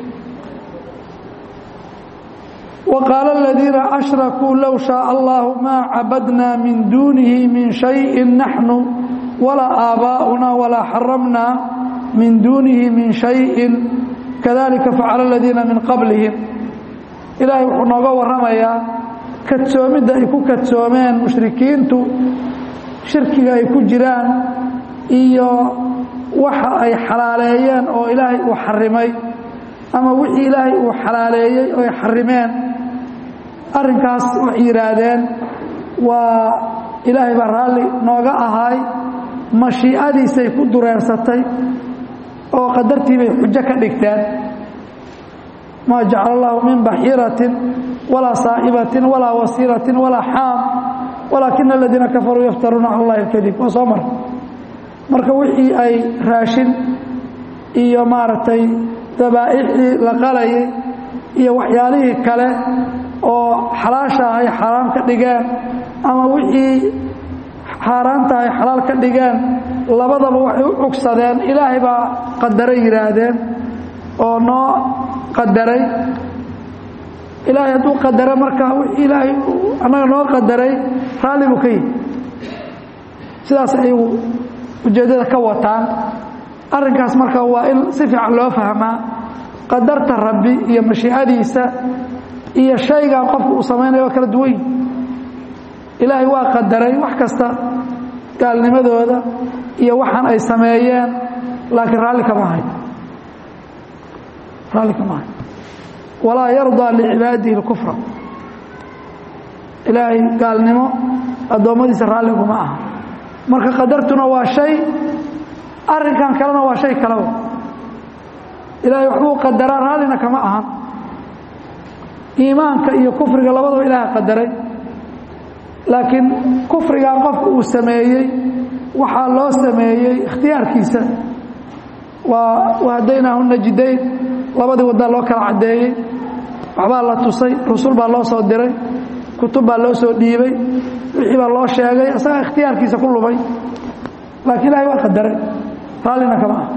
wa qaala aladiina ashrakuu low shaaa allahu maa cabadnaa min duunihi min shayin naxnu walaa aabaa'una walaa xaramnaa min duunihi min shayin kadalika facala aladiina min qablihim ilaahay wuxuu nooga warramayaa kadsoomidda ay ku kadsoomeen mushrikiintu shirkiga ay ku jiraan iyo waxa ay xalaaleeyeen oo ilaahay uu xarimay ama wixii ilaahay uu xalaaleeyey oo ay xarimeen arrinkaas waxay yidhaahdeen waa ilaahay baa raalli nooga ahaay mashiicadiisay ku dureersatay oo qadartii bay xujo ka dhigteen maa jacala allahu min baxiiratin walaa saa'ibatin walaa wasiiratin walaa xaam walaakina aladiina kafaruu yaftaruuna cala allahi alkadib waa soo mara marka wixii ay raashin iyo maaragtay dabaa'ixdii la qalayay iyo waxyaalihii kale oo xalaasha ahay xaaraam ka dhigeen ama wixii xaaraanta ahay xalaal ka dhigeen labadaba waxay u cugsadeen ilaahay baa qadaray yidhaahdeen oo noo qadaray ilaahay hadduu qadara marka wixii ilaahay annaga noo qadaray raalli buu ka yihi sidaas ayagu ujeeddada ka wataan arrinkaas marka waa in si fiican loo fahmaa qadarta rabbi iyo mashiicadiisa iyo shaygan qofku uu samaynayo waa kala duwan yihi ilaahay waa qadaray wax kasta gaalnimadooda iyo waxaan ay sameeyeen laakiin raalli kama ahayn raalli kama ahayn walaa yardaa licibaadihi اlkufra ilaahay gaalnimo addoommadiisa raalliguma aha marka qadartuna waa shay arrinkan kalena waa shay kaleba ilaahay waxbuu qadaraa raallina kama ahan iimaanka iyo kufriga labadaba ilaaha qadaray laakiin kufrigan qofka uu sameeyey waxaa loo sameeyey ikhtiyaarkiisa waa wahadaynaahu najidayn labadii waddaa loo kala caddeeyey waxbaa la tusay rusul baa loo soo diray kutub baa loo soo dhiibay wixii baa loo sheegay isagaa ikhtiyaarkiisa ku lumay laakiin ilahay waa qadaray raallina kama ah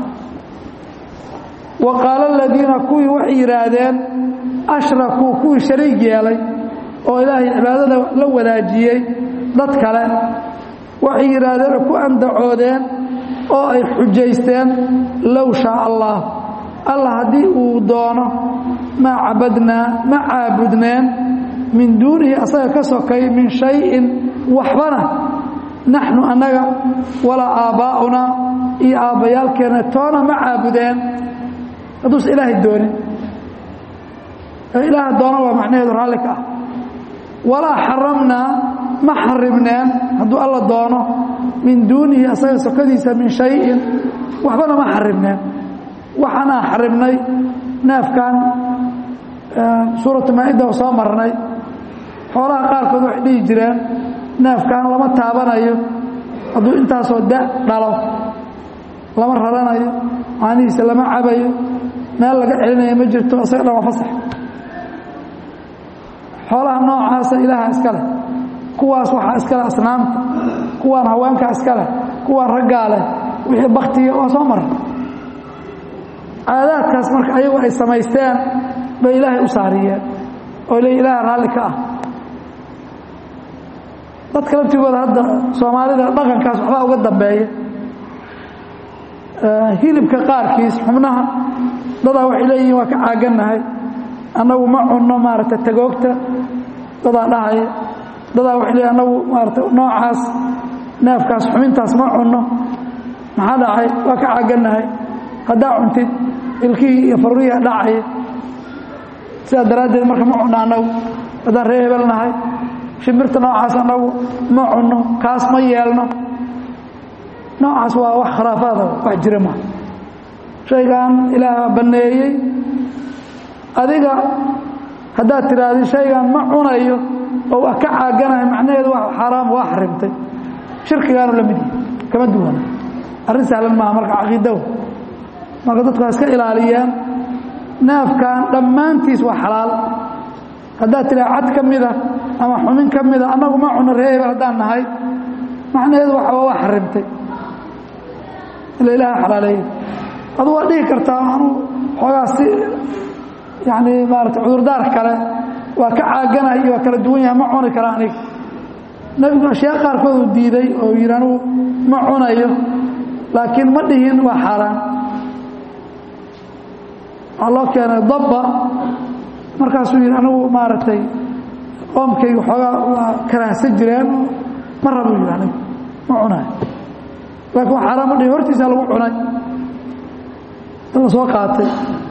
wa qaala aladiina kuwii waxay yidhaahdeen ashrakuu kuwii shariig yeelay oo ilaahay cibaadada la wadaajiyey dad kale waxay yidhaahdeen ku andacoodeen oo ay xujaysteen low shaa allah allah haddii uu doono maa cabadnaa ma caabudneen min duunihi asaga ka sokay min shayin waxbana naxnu annaga walaa aabbaa'unaa iyo aabbayaalkeenna toona ma caabudeen hadduusa ilaahay doonin ilaaha doona waa macnaheedu raalli ka ah walaa xaramnaa ma xarimneen hadduu alla doono min duunihi asaga sokadiisa min shayin waxbana ma xarimneen waxaanaa xarimnay neefkan suuratu maa-ida oo soo marnay xoolaha qaarkood waxay dhihi jireen neefkan lama taabanayo hadduu intaasoo da dhalo lama raranayo maanihiisa lama cabayo meel laga celinayo ma jirto isaga dhan waa fasax xoolaha noocaasa ilaaha iska leh kuwaas waxaa iska leh asnaamta kuwaan haweenkaa iska leh kuwaan raggaa leh wixii baktiga waa soo mara caadaadkaas marka ayagu ay samaysteen bay ilaahay u saariyeen oo le ilaaha raalli ka ah dadka laftigooda hadda soomaalida dhaqankaas waxbaa uga dambeeya hilibka qaarkiis xubnaha dadaa waxay leeyihiin waa ka caagannahay annagu ma cunno maaragta tagoogta dadaa dhahaya dadaa waxay leeyihin annagu maarata noocaas neefkaas xubintaas ma cunno maxaa dhacay waa ka caagannahay haddaa cuntid ilkihii iyo farurihi dhacaya sidaa daraaddeed marka ma cunno annagu haddaan ree hebel nahay shimbirta noocaas annagu ma cunno kaas ma yeelno noocaas waa wax khuraafaada wax jira maa shaygan ilaah banneeyey adiga haddaad tidhaahdi shaygan ma cunayo oo waa ka caaganahay macnaheedu waa xaaraam waa xarimtay shirkigaanu la mid yahay kama duwana arrin sahlan maaha marka caqiidaw marka dadku ha iska ilaaliyaan naafkan dhammaantiis waa xalaal haddaad tidhaha cad ka mida ama xumin ka mida annagu ma cuno reehebel haddaan nahay macnaheedu waxa waa xarimtay ila ilaaha xalaaleeyey adu waa dhihi kartaa anu xoogaa si yani maarata cudurdaar kale waa ka caaganahay iyo waa kala duwan yahay ma cuni kara aniga nebigu ashyaa qaarkood uu diiday oo yidhi anugu ma cunayo laakiin ma dhihin waa xaaraan waxaa loo keenay dabba markaasuu yidhi anigu maaragtay qoomkayga xoogaa waa karaahsan jireen ma rabo yidhi anigu ma cunayo laakiin waa xaaraan ma dhihin hortiisaa lagu cunay la soo qaatay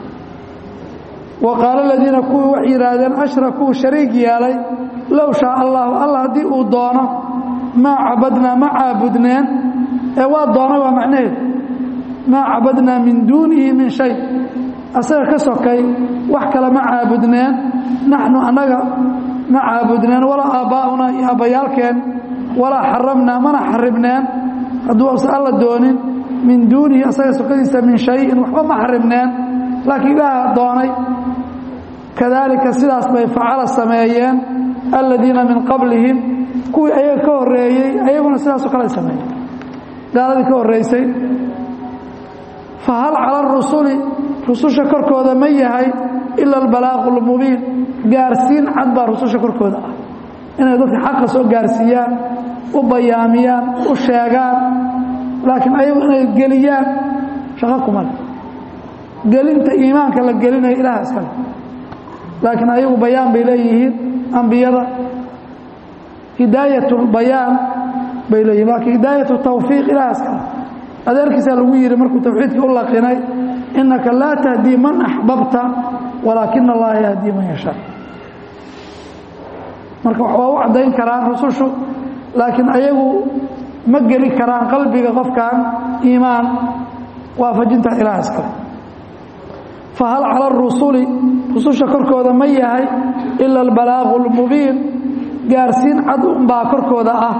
wa qaala aladiina kuwii waxay yidhaahdeen ashrakuu shariig yeelay low shaa allahu alla haddii uu doono maa cabadnaa ma caabudneen ee waa doonay waa macnaheedu maa cabadnaa min duunihi min shay asaga ka sokay wax kale ma caabudneen naxnu annaga ma caabudneen walaa aabbaa'unaa iyo abbayaalkeen walaa xaramnaa mana xaribneen hadduu asa alla doonin min duunihi asaga sokadiisa min shayin waxba ma xaribneen laakiin ilaaha doonay kadaalika sidaas bay facala sameeyeen aladiina min qablihim kuwii ayaga ka horeeyey ayaguna sidaasoo kale sameeyeen gaaladii ka horreysay fa hal cala arusuli rususha korkooda ma yahay ila albalaaqu lmubiin gaarsiin cad baa rususha korkooda ah inay dadka xaqa soo gaarsiiyaan u bayaamiyaan u sheegaan laakiin ayagu inay geliyaan shaqo kuma le gelinta iimaanka la gelinayo ilaah iskale laakiin ayagu bayaan bay leeyihiin ambiyada hidaayat bayaan bay leeyihin laakiin hidaayat tawfiiq ilaah iskale adeerkiisaa lagu yidhi markuu tawxiidkii u laqinay innaka laa tahdii man axbabta walaakina allaha yahdii man yashaa marka waa u caddayn karaan rusushu laakiin ayagu ma geli karaan qalbiga qofkan iimaan waafajinta ilaah iskale fahal cala arusuli rususha korkooda ma yahay ila albalaaqu lmubiin gaarsiin cad unbaa korkooda ah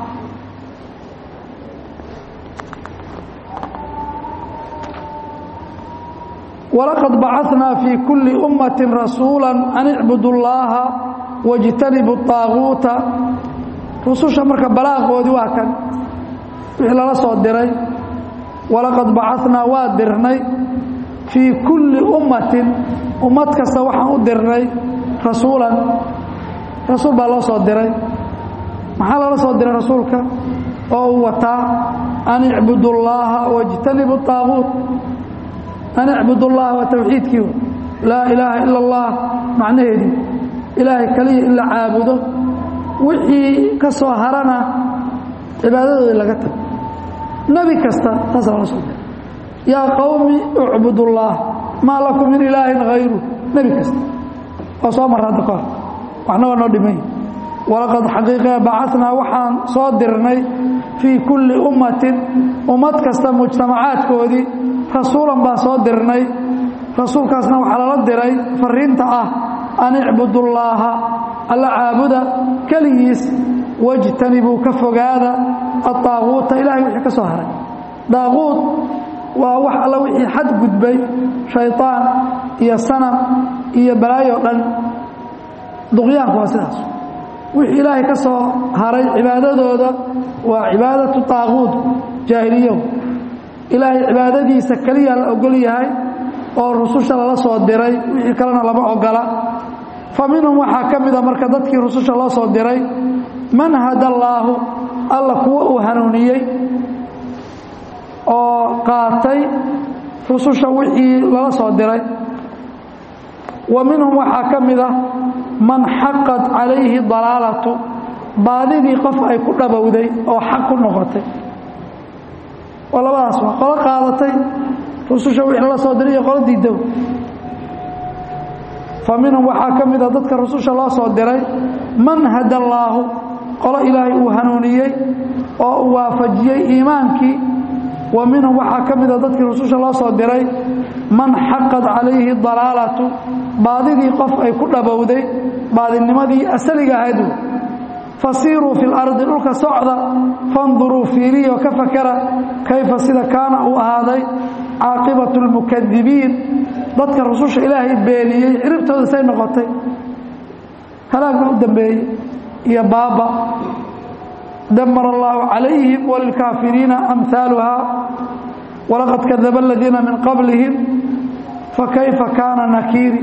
walaqad bacanaa fii kulli ummati rasuula an icbudu llaaha wاjtanibu طaaguuta rususha marka balaaqoodii waa kan wixii lala soo diray walaqad bacanaa waa dirnay fii kulli ummatin ummad kasta waxaan u dirnay rasuulan rasuul baa loo soo diray maxaa lala soo diray rasuulka oo uu wataa an icbudu llaaha wاjtanibu طaaguut an icbudu llaha waa tawxiidkii laa ilaaha ila اllah macnaheedii ilaahay kaliya in la caabudo wixii ka soo harana cibaadadoodii laga tago nebi kasta taasa lala soo diray yaa qowmi ucbud اllaah maa lakum min ilaahin hayru nebi kasta oo soo marra hadda kahor waxna waa noo dhimay walaqad xaqiiqee bacanaa waxaan soo dirnay fii kulli ummatin ummad kasta mujtamacaadkoodii rasuulan baan soo dirnay rasuulkaasna waxaa lala diray fariinta ah an icbudu llaaha alla caabuda keligiis wajtanibuu ka fogaada aطaaguuta ilahay wixii ka soo haray daaquud waa wax alla wixii xad gudbay shayطaan iyo sanam iyo balaayo dhan duqyaanku waa sidaas wixii ilaahay ka soo haray cibaadadooda waa cibaadatu طaaquud jaahiliyahu ilaahay cibaadadiisa keliya la ogol yahay oo rususha lala soo diray wixii kalena lama ogola fa minhum waxaa ka mida marka dadkii rususha loo soo diray man hada allaahu alla kuwa uu hanuuniyey oo qaatay rususha wixii lala soo diray wa minhum waxaa ka mida man xaqat calayhi dalaalatu baadidii qof ay ku dhabowday oo xaq ku noqotay waa labadaas waa qolo qaadatay rususha wixii lala soo diray iyo qolo diidow fa minhum waxaa ka mida dadka rususha loo soo diray man hada allaahu qolo ilaahay uu hanuuniyey oo uu waafajiyey iimaankii wa minhum waxaa ka mida dadkii rususha loo soo diray man xaqad calayhi dalaalatu baadidii qof ay ku dhabowday baadinimadii asaliga ahayd fasiiruu fi lardi dhulka socda fanduruu fiiriyo ka fakara kayfa sida kaana uu ahaaday caaqibatu lmukadibiin dadka rususha ilaahay beeniyey ciribtooda say noqotay halaagna u dambeeyey iyo baaba damar allahu calayhim walilkaafiriina amhaaluhaa walaqad kadaba aladiina min qablihim fakayfa kaana nakiiri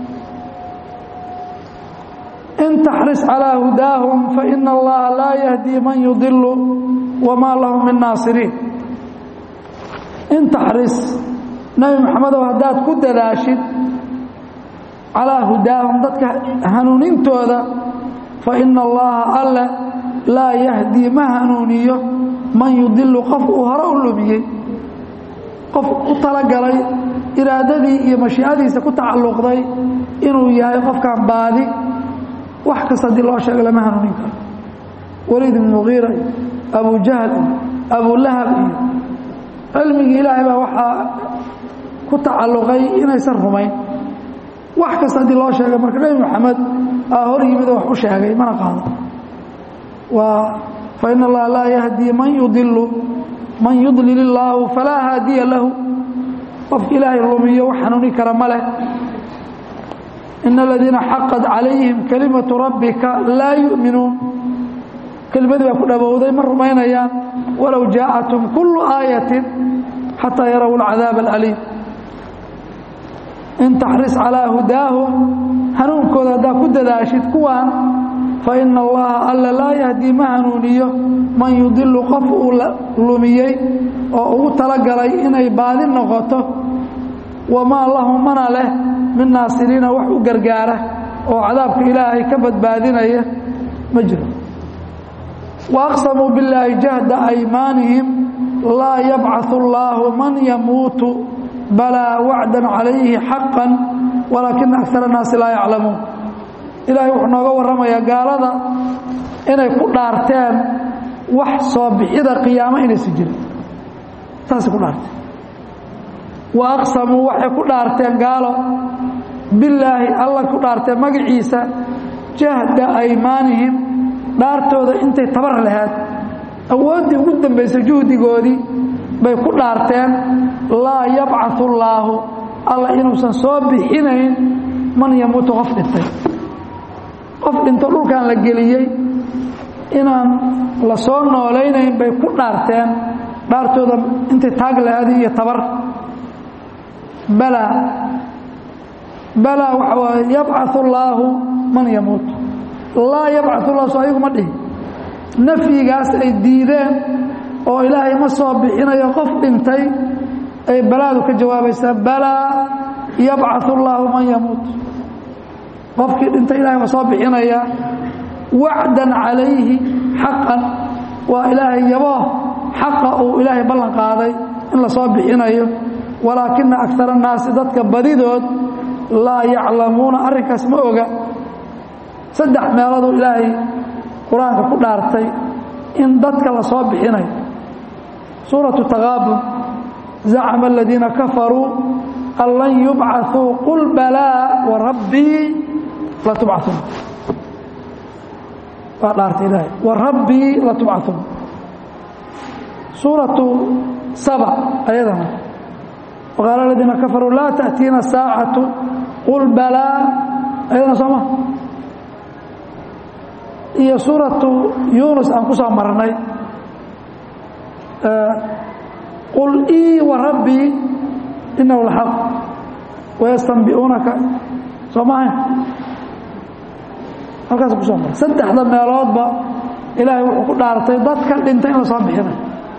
in taxris calىa hudaahum faina allaha laa yahdii man yudilu wamaa lahum min naasiriin in taxris nebi maxamedow haddaad ku dadaashid calaa hudaahum dadka hanuunintooda faina allaha alle laa yahdii ma hanuuniyo man yudilu qof uu hore u lumiyey qof u talagalay iraadadii iyo mashiicadiisa ku tacalluqday inuu yahay qofkan baadi wax kasta haddii loo sheego lama hanuunin karo waliid ibn mugiira iyo abu jahl iyo abu lahab iyo cilmigii ilaahay baa waxaa ku tacalluqay inaysan rumayn wax kasta haddii loo sheegay marka nebi moxamed aa hor yimid oo wax u sheegay mana qaado waa fain allaha laa yahdii man yudilu man yudlil illaahu falaa haadiya lahu qofka ilaahay lumiyo wax hanuuni kara ma leh in aladiina xaqad calayhim kalimatu rabbika laa yu'minuun kelimadii baa ku dhabowday ma rumaynayaan walow jaaءatum kullu aayatin xataa yaraw alcadaab alaliim in taxris calaa hudaahum hanuunkooda haddaa ku dadaashid kuwaan faina allaha alla laa yahdii ma hanuuniyo man yudilu qof uu lumiyey oo ugu talagalay inay baadi noqoto wamaa lahu mana leh min naasiriina wax u gargaara oo cadaabka ilaahay ka badbaadinaya ma jiro waaqsamuu billaahi jahda aymaanihim laa yabcaثu اllaahu man yamuutu balaa wacdan calayhi xaqan walaakina akar الnaasi laa yaclamuun ilaahay wuxuu nooga warramayaa gaalada inay ku dhaarteen wax soo bixida qiyaamo inaysi jirin saasay ku dhaarteen wa aqsamuu waxay ku dhaarteen gaalo billaahi alla ku dhaarteen magaciisa jahda aymaanihim dhaartooda intay tabar lahayd awooddii ugu dambaysay juhdigoodii bay ku dhaarteen laa yabcaثu allaahu alla inuusan soo bixinayn man yamuutu qof dhintay qof dhinto dhulkan la geliyey inaan la soo noolaynayn bay ku dhaarteen dhaartooda intay taag lahaadi iyo tabar balaa balaa waxa waaye yabcaثu allaahu man yamuut laa yabcaثu llah soo ayaguma dhihi nafyigaas ay diideen oo ilaahay ma soo bixinayo qof dhintay ay balaadu ka jawaabaysaa balaa yabcaثu allaahu man yamuut qofkii dhintay ilahay waa soo bixinaya wacdan calayhi xaqan waa ilaahay yaboo xaqa uu ilaahay ballan qaaday in la soo bixinayo walaakina akar annaasi dadka badidood laa yaclamuuna arrinkaas ma oga saddex meelooduu ilaahay qur-aanka ku dhaartay in dadka la soo bixinayo suuratu taqaabun zacama aladiina kafaruu an lan yubcaثuu qul balaa warabbii latubcaun waa dhaartay ilaahay warabbii latubcaun suuratu saba ayadana waqaala aladiina kafaruu laa taأtiina saacatu qul balaa ayadana soo ma iyo suuratu yunus aan ku soo marnay qul ii warabbii inahu laxaq wayastanbi'uunaka soo maahayn halkaas ku soo maray saddexda meeloodba ilaahay wuxuu ku dhaartay dadka dhintay in la soo bixinayo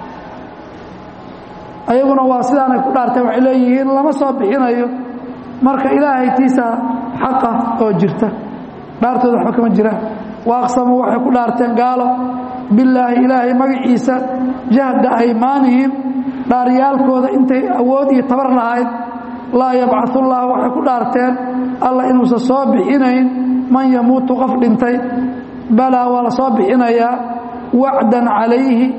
ayaguna waa sidaanay ku dhaarteen waxay leeyihiin lama soo bixinayo marka ilaahay tiisa xaqa oo jirta dhaartooda waxba kama jiraan waaqsamuu waxay ku dhaarteen gaalo bilaahi ilaahay magaciisa jahda aymaanihim dhaaryaalkooda intay awood iyo tabar lahayd laa yabcaثullah waxay ku dhaarteen alla inuusan soo bixinayn man yamuutu qof dhintay balaa waa la soo bixinayaa wacdan calayhi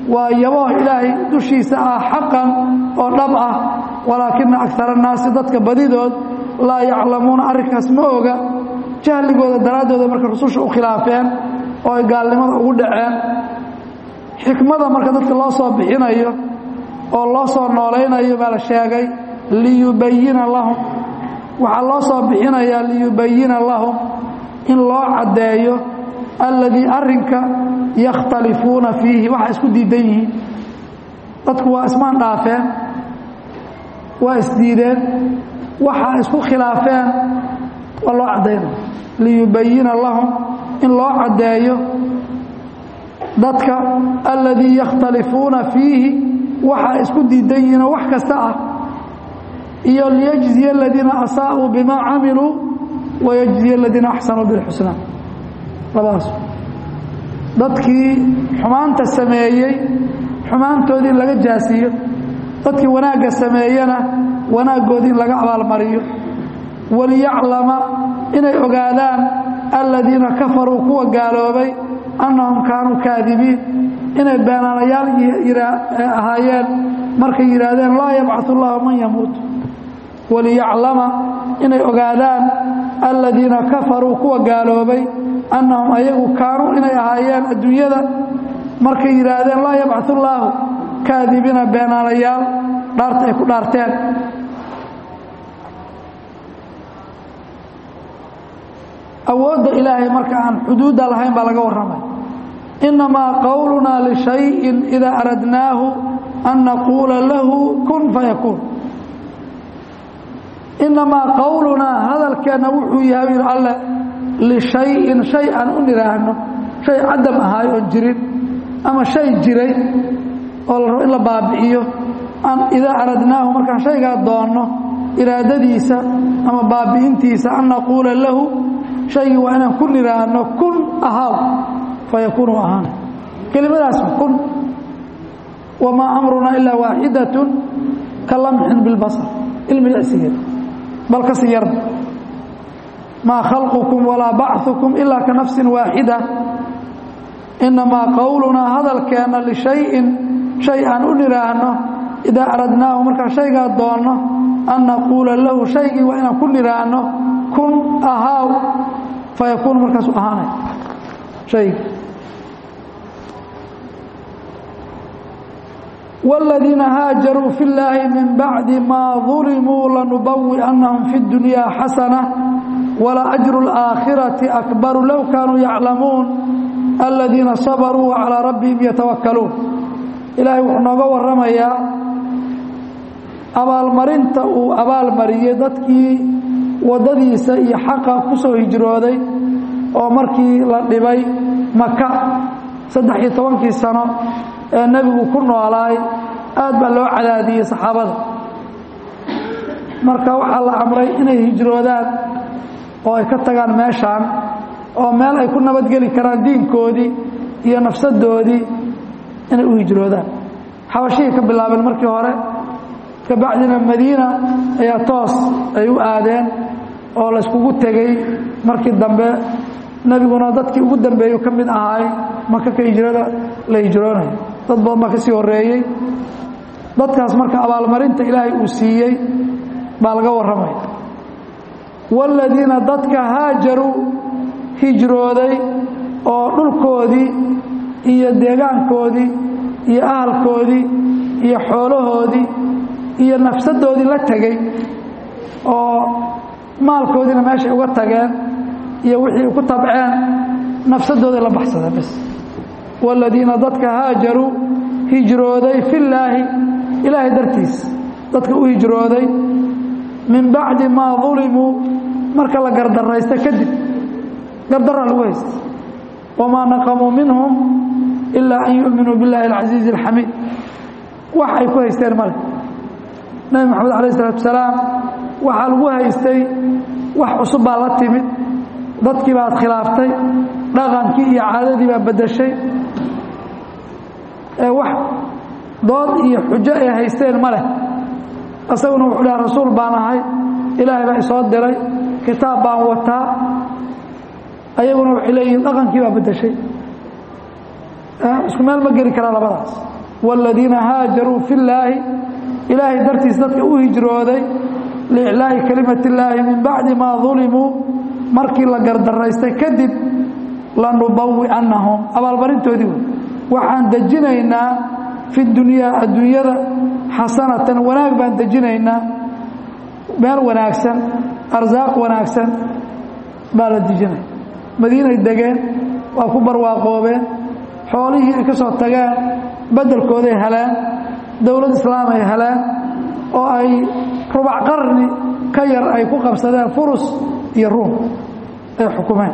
waa yaboo ilaahay dushiisa ah xaqan oo dhab ah walaakina akara annaasi dadka badidood laa yaclamuuna arrinkaas ma oga jahligooda daraaddooda marka rususha u khilaafeen oo ay gaalnimada ugu dhaceen xikmada marka dadka loo soo bixinayo oo loo soo noolaynayo baa la sheegay liyubayina lahum waxaa loo soo bixinayaa liyubayina lahum in loo caddeeyo alladii arrinka yakhtalifuuna fiihi waxa isku diidan yihiin dadku waa ismaan dhaafeen waa isdiideen waxa isku khilaafeen waa loo caddaynaya liyubayina lahum in loo caddeeyo dadka alladii yakhtalifuuna fiihi waxa isku diidan yihiinoo wax kasta ah iyo liyajziya aladiina asaa'uu bimaa camiluu wayajziya aladiina axsanuu bilxusnaa labadaas dadkii xumaanta sameeyey xumaantoodii in laga jaasiyo dadkii wanaagga sameeyena wanaaggoodii in laga abaalmariyo waliyaclama inay ogaadaan aladiina kafaruu kuwa gaaloobay annahum kaanuu kaadibiin inay beenaanayaal ahaayeen markay yidhaahdeen laa yabcatu allahu man yamuut waliyaclama inay ogaadaan aladiina kafaruu kuwa gaaloobay annahum ayagu kaanuu inay ahaayeen adduunyada markay yidhaahdeen laa yabcatu allaahu kaadibiina beenaanayaal dhaarta ay ku dhaarteen awoodda ilaahay marka aan xuduudda lahayn baa laga warramay innamaa qowlunaa lishayin idaa aradnaahu an naquula lahu kun fayakuun innamaa qowlunaa hadalkeenna wuxuu yahay yidhi alle lishayin shay aan u nidhaahno shay cadam ahaay oon jirin ama shay jiray oo la rabo in la baabi'iyo idaa aradnaahu markaan shaygaa doonno iraadadiisa ama baabi'intiisa an naquula lahu shaygii waa inaan ku nidhaahno kun ahaaw fayakuunu ahaana kelimadaas kun wamaa amrunaa ilaa waaxidatun ka lamxin bilbasar ilmilicsigeed bal ka sii yarba maa khalqukum walaa bachukum ilaa ka nafsin waaxida innamaa qowlunaa hadalkeenna lishayin shay aan u nidhaahno idaa aradnaahu markaan shaygaa doonno an naquula lahu shaygii waa inaan ku nidhaahno kun ahaaw fayakuunu markaasu ahaanay shaygi والذيiن hاaجروا في اللahi من بعد mا ظلموا لنبوئنهم في الدuنيا حسنة ولأجر الآخرة أكبر لو كانوا يعلمون الذيiنa صبروا وعلى ربهم يتوكلون إلahay wuxuu nooga waramayaa abaalmarinta uu abaalmariyey dadkii wadadiisa iyo xaqa ku soo hijrooday oo markii la dhibay maka saddex iyo tobankii sano ee nebigu ku noolaay aad baa loo cadaadiyey saxaabada marka waxaa la amray inay hijroodaan oo ay ka tagaan meeshaan oo meel ay ku nabadgeli karaan diinkoodii iyo nafsadoodii inay u hijroodaan xabashihii ka bilaabeen markii hore kabacdina madiina ayaa toos ay u aadeen oo layskugu tegey markii dambe nebiguna dadkii ugu dambeeyu ka mid ahaay maka ka hijrada la hijroonayo dad badan baa ka sii horeeyey dadkaas marka abaalmarinta ilaahay uu siiyey baa laga warramaya waaladiina dadka haajaruu hijrooday oo dhulkoodii iyo deegaankoodii iyo ahalkoodii iyo xoolahoodii iyo nafsadoodii la tegey oo maalkoodiina meeshay uga tageen iyo wixii ku tabceen nafsadooday la baxsadeen bas waaladiina dadka haajaruu hijrooday fillaahi ilaahay dartiis dadka u hijrooday min bacdi maa dulimuu marka la gardaraysta kadib gardaraa lagu haysta wamaa naqamuu minhum ilaa an yu'minuu biاllahi alcasiizi alxamiid wax ay ku haysteen male nebi moxamed alayh isalaatu wasalaam waxaa lagu haystay wax cusub baa la timid dadkii baad khilaaftay dhaqankii iyo caadadii baa beddeshay ee wax dood iyo xujo ay haysteen ma leh isaguna wuxuu dhaha rasuul baan ahay ilaahay baa isoo diray kitaab baan wataa ayaguna waxay leeyihiin dhaqankii baa beddeshay isku meel ma geli karaa labadaas waaladiina haajaruu fi llaahi ilaahay dartiis dadka u hijrooday liiclaa'i kelimati illaahi min bacdi maa dulimuu markii la gardaraystay kadib lanubawi'annahum abaalmarintoodii wey waxaan dejinaynaa fi dunyaa adduunyada xasanatan wanaag baan dejinaynaa meel wanaagsan arsaaq wanaagsan baa la dejinaya madiinay degeen waa ku barwaaqoobeen xoolihii ay ka soo tageen beddelkooday heleen dowlad islaam ay heleen oo ay rubac qarni ka yar ay ku qabsadeen furus iyo ruum ay xukumeen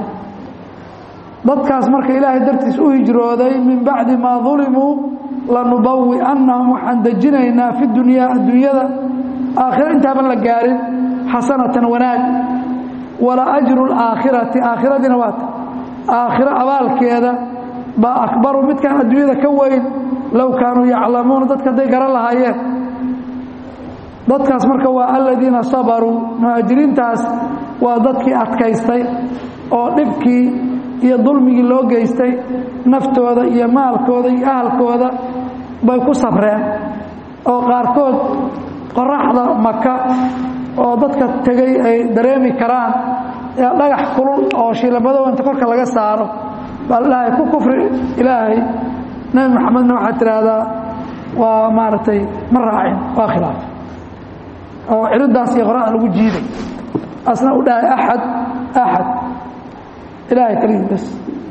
dadkaas marka ilaahay dartiis u hijrooday min bacdi maa dulimuu lanubawi'annahum waxaan dejinaynaa fi dunyaa adduunyada aakhiro intaaban la gaarin xasanatan wanaag wala ajru laakhirati aakhiradiina waata aakhiro abaalkeeda baa akbaru midkaan adduunyada ka weyn low kaanuu yaclamuuna dadka hadday garan lahaayeen dadkaas marka waa aladiina sabaruu muhaajiriintaas waa dadkii adkaystay oo dhibkii iyo dulmigii loo geystay naftooda iyo maalkooda iyo ahalkooda bay ku sabreen oo qaarkood qoraxda maka oo dadka tegey ay dareemi karaan ee dhagax kulul oo shiilamadow inta korka laga saaro baa ilaahay ku kufri ilaahay nebi maxamedna waxaad tidhaahdaa waa maaragtay ma raacin waa khilaaf oo ciriddaas iyo qoraxda lagu jiiday asna u dhahay axad axad ilaahay keligii bas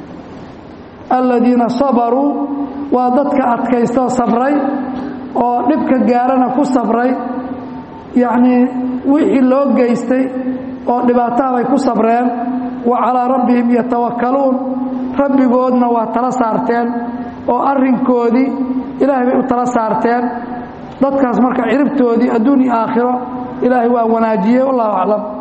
aladiina sabaruu waa dadka adkaystoo sabray oo dhibka gaarana ku sabray yacnii wixii loo geystay oo dhibaataha bay ku sabreen wa calaa rabbihim yatawakkaluun rabbigoodna waa tala saarteen oo arrinkoodii ilaahay bay u tala saarteen dadkaas marka ciribtoodii adduun iyo aakhiro ilaahay waa wanaajiyey wallahu aclam